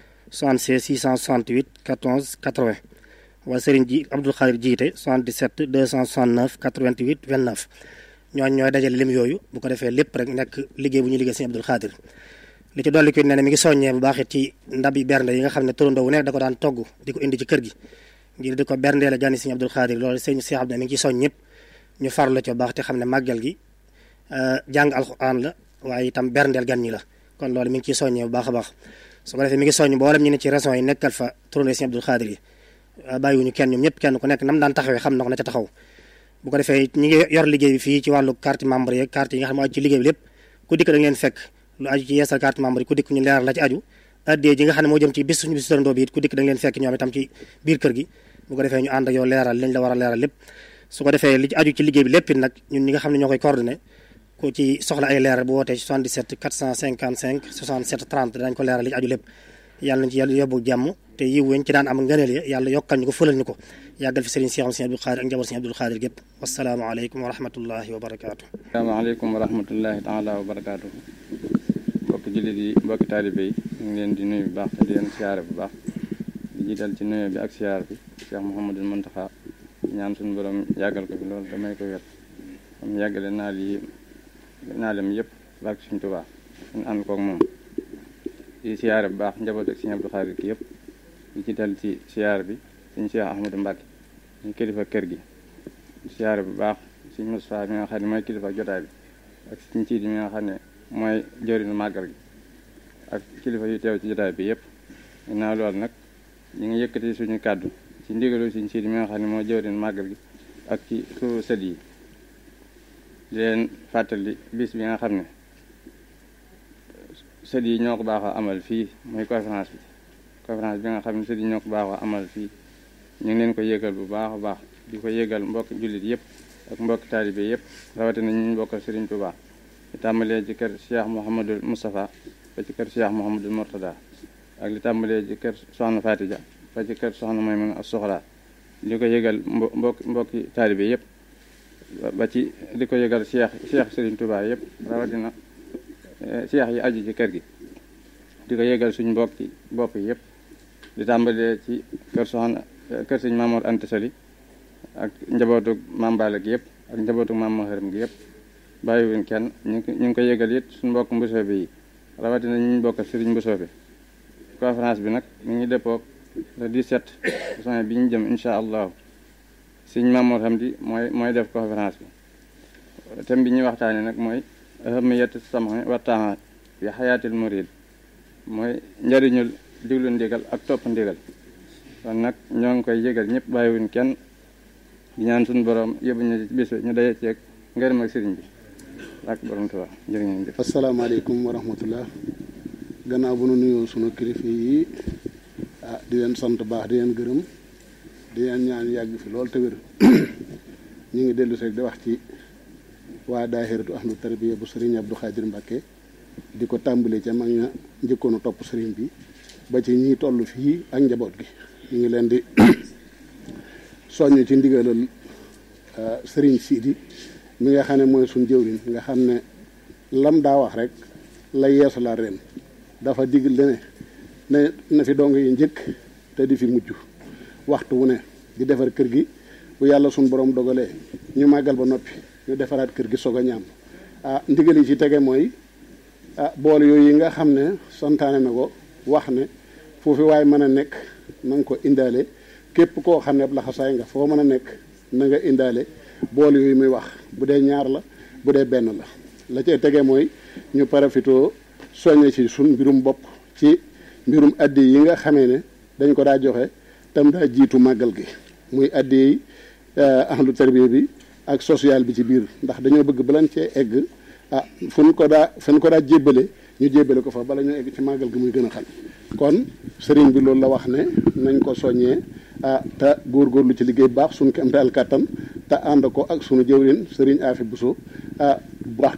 76 668 14 80 wala Serigne ji Abdou Khadir jiite 77 269 88 29 ñooñ ñooy dajale lim yooyu bu ko defee lépp rek nekk liggéey bu ñu liggéey Serigne Abdou Khadir li ci dolli ko ne ne mi ngi soññee bu baax it ci ndabi bernde yi nga xam ne turandoo wu nekk da ko daan togg di ko indi ci kër gi ngir di ko berndeele gani Serigne Abdou Khadir loolu sëñ Cheikh Abdou mi ngi ci soñ ñëpp ñu farlu ci bu baax te xam ne màggal gi jàng alxuraan la waaye itam berndeel gan ñi la kon loolu mi ngi ciy soññee bu baax a baax su ko defee mi ngi soññ mboolem ñu ne ci régions yi nekkal fa turandoo Serigne Abdou Khadir yi bàyyiwuñu kenn ñoom ñëpp kenn ku nekk nam daan taxawee xam na ko na ca taxaw bu ko defee ñi ngi yor liggéey bi fii ci wàllu carte membre yeeg carte yi nga xam ne aju ci liggéey bi lépp ku dikk da ngeen fekk lu aju ci yeesal carte membre yi ku dikk ñu leeral la ci aju addee ji nga xam ne moo jëm ci bis suñu bis turandoo bi it ku dikk da ngeen fekk ñoom itam ci biir kër gi bu ko defee ñu ànd ak yow leeral liñ la war a leeral lépp su ko defee li ci aju ci liggéey bi lépp it nag ñun ñi nga xam ne ñoo koy coordonné ku ci soxla ay leeral bu wootee ci 77 455 67 30 danañ ko leeral li ci aju lépp yàlla nañ ci yàlla yóbbu jàmm te yiw weñ ci daan am ngëneel ya yàlla yokkal ñu ko fëlal ñu ko yàggal fi sëriñ Cheikh Sëriñ Abdou Khadir ak njaboot Sëriñ Abdou Khadir gépp wasalaamaaleykum wa rahmatullahi wa barakaatu asalaamaaleykum wa rahmatullahi taala wa barakaatu mbokki jullit yi mbokki taalibe yi ñu ngi leen di nuyu bu baax te di leen siyaare bu baax di jiital ci nuyu bi ak siyaar bi Cheikh Mouhamadul Muntaxa ñaan suñu borom yàggal ko fi loolu damay ko wet am yàggale naal yi naalem yëpp barke suñu Tuubaa ñu ànd koog moom di siyaare bu baax njaboot ak Sëriñ Abdou Khadir ki yëpp di jiital ci siyaar bi suñu Cheikh Ahmadou Mbacke ñu kilifa kër gi siyaare bu baax suñu Moustapha mi nga xam ne mooy kilifa jotaay bi ak suñu ciit mi nga xam ne mooy jëriñu màggal gi ak kilifa yu teew ci jotaay bi yëpp ginnaaw loolu nag ñu ngi yëkkati suñu kàddu ci ndigalu suñu ciit mi nga xam ne mooy jëriñu màggal gi ak ci suñu sët yi di leen fàttali bis bi nga xam ne sët yi ñoo ko baaxoo amal fii muy conférence bi conférence bi nga xam ne sët yi ñoo ko baaxoo amal fii ñu ngi leen ko yëgal bu baax a baax di ko yëgal mbokk jullit yëpp ak mbokk taalibe yëpp rawatina ñu bokkal Serigne Touba li tàmbalee ci kër Cheikh Mouhamadul Moustapha ba ci kër Cheikh Mouhamadul Mourtada ak li tàmbalee ci kër Soxna Fatija ba ci kër Soxna Maymuna As-Soxra di ko yëgal mbo mbokk mbokki taalibe yëpp ba ci di ko yëgal Cheikh Cheikh Serigne Touba yëpp rawatina Cheikh yi aju ci kër gi di ko yëgal suñ mbokki bopp yëpp di tàmbalee ci kër Soxna kër sëñ Mamour Anta Sali ak njabootu Maam Balla gi yëpp ak njabootu Maam Maharam gi yëpp bàyyiwuñ kenn ñu ngi ñu ngi ko yëgal it suñu mbokk mbusoobe yi rawatina ñu ñu bokk sëriñ mbusoobe conférence bi nag mi ngi dëppoog le 17 juin bi ñu jëm incha allahu sëñ Mamour Hamdi mooy mooy def conférence bi thème bi ñuy waxtaane nag mooy ahamiyatu sam'i wa taa'ati fi xayaatil murid mooy njariñul diglu ndigal ak topp ndigal kon nag ñoo ngi koy yëgal ñëpp bàyyiwuñ kenn di ñaan suñu borom yóbbu ñu ci bis ñu daje ceeg ngërëm ak sëriñ bi ak borom Tuubaa jërë ngeen jëf asalaamaaleykum wa rahmatullah gannaaw bu nu nuyoo sunu kilifa yi ah di leen sant baax di leen gërëm di leen ñaan yàgg fi loolu te wér ñu ngi dellu seeg di wax ci waa daahiratu ahlu tarbiya bu sëriñ Abdou Khadir Mbacke di ko tàmbalee ca mag ña njëkkoon a topp sëriñ bi ba ci ñiy toll fii ak njaboot gi ñu ngi leen di soññ ci ndigalal sëriñ Sidi mi nga xam ne mooy suñ jëwriñ nga xam ne lam daa wax rek la yeesu la ren dafa digal ne ne na fi dong yi njëkk te di fi mujj waxtu wu ne di defar kër gi bu yàlla suñ borom dogalee ñu màggal ba noppi ñu defaraat kër gi soog a ñaam ah ndigal yi ci tege mooy ah bool yooyu yi nga xam ne santaane na ko wax ne foofu waaye mën a nekk na nga ko indaale képp koo xam ne ab laxasaay nga foo mën a nekk na nga indaale bool yooyu muy wax bu dee ñaar la bu dee benn la la cay tege mooy ñu parafitoo soññe ci sun mbirum bopp ci mbirum addi yi nga xamee ne dañ ko daa joxe tam daa jiitu màggal gi muy addi yi ahlu tarbiya bi ak social bi ci biir ndax dañoo bëgg balan cee egg ah fu ñu ko daa fu ñu ko daa jébbale ñu jébbale ko fa bala ñu egg ci màggal gi muy gën a xam kon sëriñ bi loolu la wax ne nañ ko soññee ah te góorgóorlu ci liggéey baax suñu kéem daal kàttan te ànd ko ak sunu jëwrin sëriñ Afi Buso ah baax